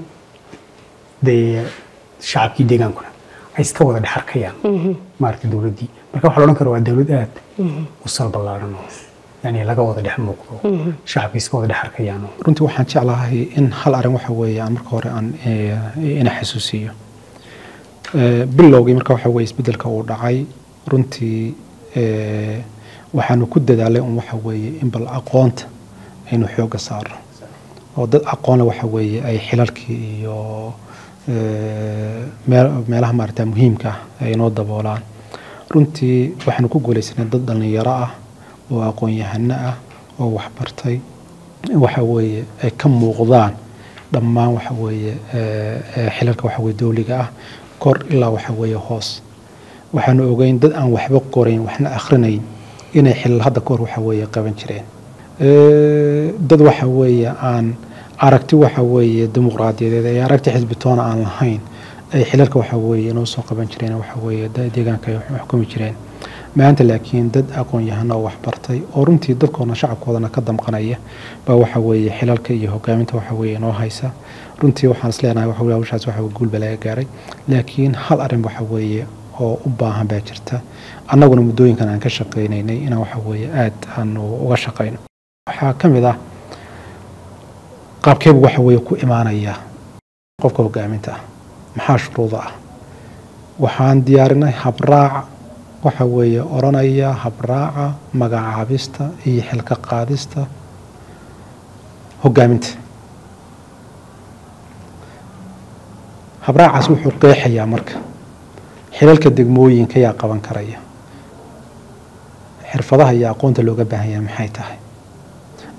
dee shacabkii deegaankuna ay iska wada dhex arkayaan maaragtay dowladdii marka waxaa la odhan kara waa dowlad aad u salballaaran oo yani laga wada dhex muuqdo shacabkii iska wada dhex arkayaan oo runtii waxaan jeclahay in hal arrin waxa weeye aan marka hore aan eh, ina xasuusiyo Eh, bilowgii marka waxa weeye isbeddelka uu dhacay runtii eh, waxaanu ku dadaalay un waxa weeye in bal aqoonta aynu xoogga saarno oo dad aqoon leh waxa weeye ay xilalkii iyo eh, meel- meelaha maarata muhiimka ah ay inoo daboolaan runtii waxaanu ku guulaysanay dad dhallinyaro ah oo aqoon-yahano ah oo waxbartay waxa weeye ay ka muuqdaan dhammaan waxa weeye eh, eh, xilalka waxa weeye dowliga ah kor ilaa waxa weeye hoos waxaanu ogeyn dad aan waxba qorayn waxna akhrinayn inay xilal hadda kahor waxa weeye qaban jireen Eh, dad waxa weeye aan aragti waxa weeye dimuqraadiyadeed ay aragti xisbitoona aan lahayn ay xilalka waxa weeye inoo soo qaban jireen waxa weeye da- deegaanka ay xukumi jireen maanta laakiin dad aqoon-yahano oo waxbartay oo runtii dadkoodana shacabkoodana ka damqanaya baa waxa weeye xilalka iyo hogaaminta waxa weeye inoo haysa runtii waxaan is leenahay waxa weeye hawshaas waxa weye guulba laga gaaray laakiin hal arrin waxa weeye oo u baahan baa jirta annaguna muddooyinkan aan ka shaqaynaynay inaan waxa weeye aad aanu uga shaqayno waxaa ka mid ah qaabkeebu waxa weeye ku imaanaya qofka hogaaminta ah maxaa shuruuda ah waxaan diyaarinay habraac waxa weeye odhanaya habraaca magacaabista iyo xilka qaadista hogaaminta habraacaas wuxuu qeexayaa marka xilalka degmooyinka yaa qaban karaya xirfadaha iyo aqoonta looga baahan yahay maxay tahay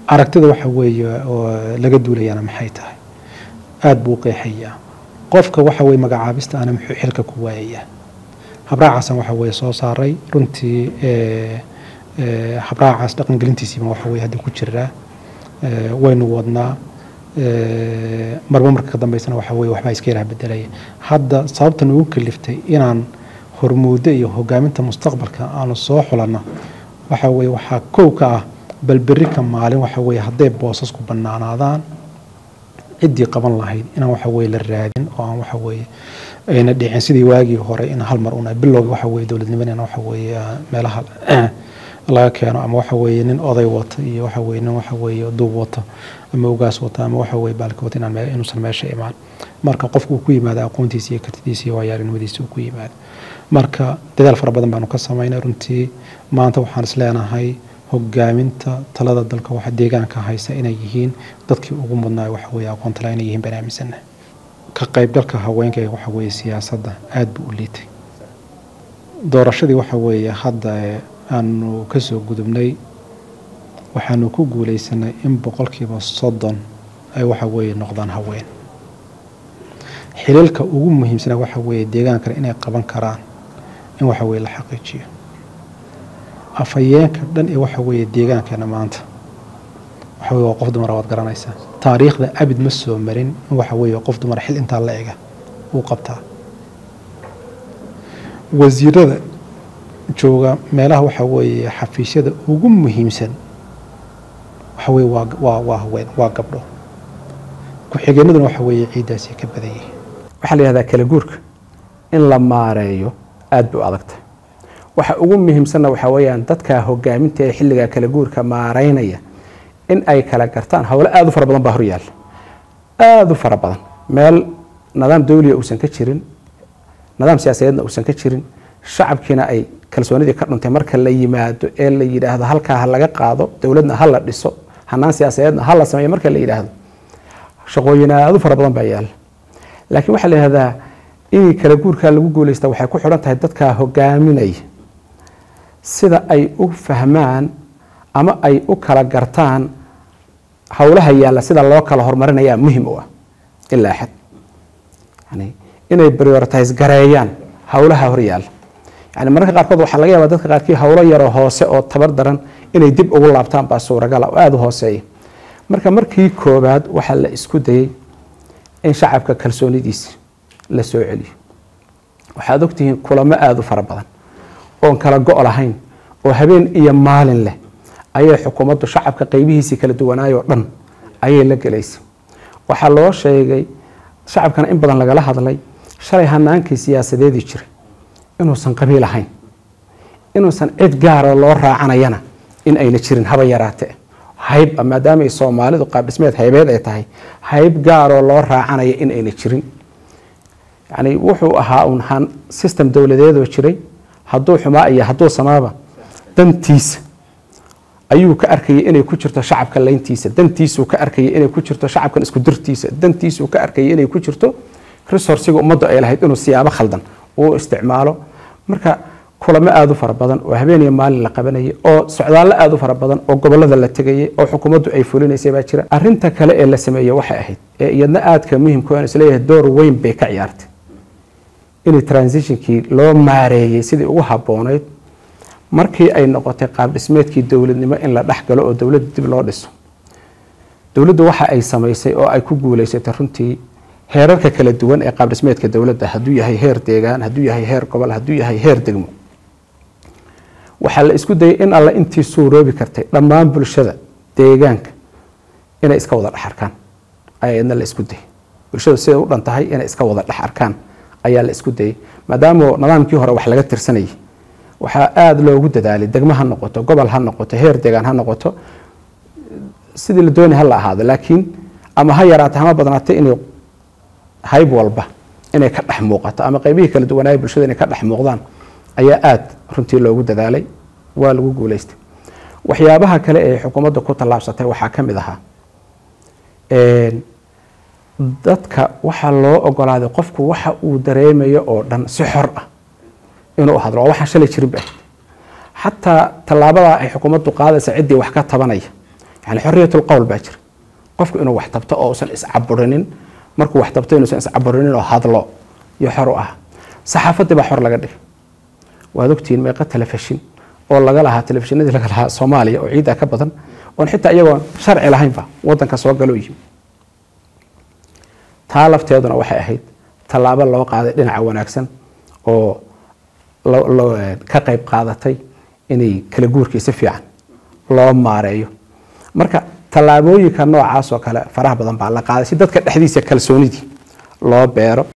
aragtida waxa weeye oo laga duulayana maxay tahay aada buu u qeexayaa qofka waxa weye magacaabista ana muxuu xilka ku waayayaa habraacaasaan waxa weye soo saaray runtii eh, eh, habraacaas dhaqangelintiisiiba waxa weye hadda ku jiraa Eh, waynu wadnaa Eh, marba marka ka dambeysana waxa weye waxbaa iska yaraha bedelaya hadda sababta nagu kaliftay inaan hormuudo iyo hogaaminta mustaqbalka aanu soo xulanno waxa weye waxaa kow ka ah bal berri ka maalin waxa weye hadday boosasku bannaanaadaan ciddii qaban lahayd inaan waxa weye la raadin oo aan waxa weye ayna dhicin sidii waagii hore in hal mar una bilowga waxa weye dowladnimadana waxa weye ah, meelaha laga keeno ama waxa weye nin oday wata iyo waxa weye nin waxa weye duub wata ama ugaas wata ama waxa weye baalka wata inaan mee- inuusan meesha imaan marka qofku uu ku yimaado aqoontiisa iyo kartidiisa iyo waayarinimadiisa uu ku yimaado marka dadaal fara badan baanu ka samaynay runtii maanta waxaan is leenahay hogaaminta talada dalka waxa deegaanka haysa inay yihiin dadkii ugu mudnaa waxa weye aqoon tala inay yihiin baan aaminsanahay ka qaybgalka haweenka ee waxa weye siyaasadda aad buu u liitay doorashadii waxa weeye hadda ee aanu kasoo gudubnay waxaanu ku guuleysanay in boqolkiiba soddon ay waxa weeye noqdaan haween xiliilka ugu muhiimsana waxa weeye deegaankana inay qaban karaan in waxa weye la xaqiijiyo afhayeenka dhan ee waxa weeye deegaankeena maanta waxa weye waa qof dumara waad garanaysaa taariikhda abid ma soo marin in waxa weeye qof dumara xil intaa la ega uu qabtaa wasiirada jooga meelaha waxa weeye xafiisyada ugu muhiimsan waxa weye waa waa waa haween waa gabdho ku-xigeenaduna waxa weeye ciiddaasi ka badan yihiin waxaa la yihahdaa kala guurka in la maareeyo aad bay u adagtahay waxa ugu muhiimsanna waxaa weeyaan dadka hogaaminta ee xilligaa kala guurka maareynaya in ay kala gartaan howlo aada u fara badan baa horyaalla aada u fara badan meel nidaam dawliya uusan ka jirin nidaam siyaasadeedna uusan ka jirin shacabkiina ay kalsoonidii ka dhuntay marka la yimaado ee la yidhaahdo halkaa ha laga qaado dowladna ha la dhiso hanaan siyaasadeedna ha la sameeyo marka la yidhaahdo shaqooyin aada u fara badan baa yaalla laakiin waxaa la yihahdaa inay kala guurkaa lagu guuleysta waxay ku xidhan tahay dadkaa hogaaminaya sida ay u fahmaan ama ay u kala gartaan howlaha yaalla sida loo kala horumarinayaa muhim u ah ilaa xad yani inay prioritize gareeyaan howlaha horyaalla yani mararka qaarkood waxaa laga yaabaa dadka qaarkii howlo yaroo hoose oo tabar daran inay dib ugu laabtaan baa suuragala oo aada u hooseeya marka markii koobaad waxaa la isku dayay in shacabka kalsoonidiisa la soo celiyo waxaad ogtihiin kulamo aada u fara badan oon kala go' lahayn oo habeen iyo maalin leh ayay xukuumaddu shacabka qeybihiisii kala duwanaayoo dhan ayay la gelaysay waxaa loo sheegay shacabkana in badan lagala hadlay shalay hanaankii siyaasadeedii jiray inuusan qabiil ahayn inuusan cid gaaroo loo raacanayana in ayna jirin haba yaraatee hayb maadaama ay soomaalidu qaabdhismeed haybeed ay tahay hayb gaaroo loo raacanaya in ayna jirin yani wuxuu ahaa un han system dowladeedoo jiray hadduu xumaa iyo hadduu samaaba dantiisa ayuu ka arkayay inay ku jirto shacabka layntiisa dantiisuu ka arkayay inay ku jirto shacabkan isku dirtiisa dantiisuu ka arkayay inay ku jirto resourciga ummaddu ay lahayd inuu siyaabo khaldan uu isticmaalo marka kulamo aada u fara badan oo habeen iyo maalin la qabanayay oo socdaallo aada u fara badan oo gobolada la tegayay oo xukuumaddu ay fulinaysay baa jira arinta kale ee la sameeyey waxay ahayd ee iyadna aadka muhimka aan isleeyahay door weyn bay ka ciyaartay in transitionkii loo maareeyey sidii ugu habboonayd markii ay noqotay qaab dhismeedkii dowladnimo in la dhex galo oo dowladda dib loo dhiso dowladdu waxa ay samaysay oo ay ku guuleysatay runtii heerarka kala duwan ee qaab dhismeedka dowladda hadduu yahay heer deegaan hadduu yahay heer gobol hadduu yahay heer degmo waxaa la isku dayay in alla intii suuroobi kartay dhammaan bulshada deegaanka inay iska wada dhex arkaan ayaa idna la isku dayay bulshadu siday u dhan tahay inay iska wada dhex arkaan ayaa la isku dayay maadaama nidaamkii hore wax laga tirsanayay waxaa aada loogu dadaalay degmo ha noqoto gobol ha noqoto heer deegaan ha noqoto sidii la doonay ha la ahaado laakiin ama ha yaraata hama badnaatay inay hayb walba inay ka dhex muuqato ama qaybihii kala duwanaaya bulshada inay ka dhex muuqdaan ayaa aada runtii loogu dadaalay waa lagu guuleystay waxyaabaha kale ee xukuumadda ku tallaabsatay waxaa ka mid ahaa dadka waxaa loo ogolaaday qofku waxa uu dareemayo oo dhan si xor ah inuu hadlo oo waxaan shalay jirin ba xataa tallaabadaa ay xukuumaddu qaadaysa ciddii wax ka tabanaya yani xorriyatul qowl baa jira qofku inuu wax tabto oo uusan iscaburinin markuu wax tabto inuusan iscaburinin oo hadlo iyo xor u ah saxaafaddii baa xor laga dhigay waad ogtihiin meeqa telefishin oo laga lahaa telefishinadii laga lahaa soomaaliya oo ciidda ka badan oon xitaa iyagoon sharci lahaynba wadanka soo galo yimi taa lafteeduna waxay ahayd tallaabo loo qaaday dhinaca wanaagsan oo ka qayb qaadatay inay kala guurkii si fiican loo maareeyo marka tallaabooyinka noocaas oo kale faraha badan baa la qaaday si dadka dhexdiisa kalsoonidii loo beero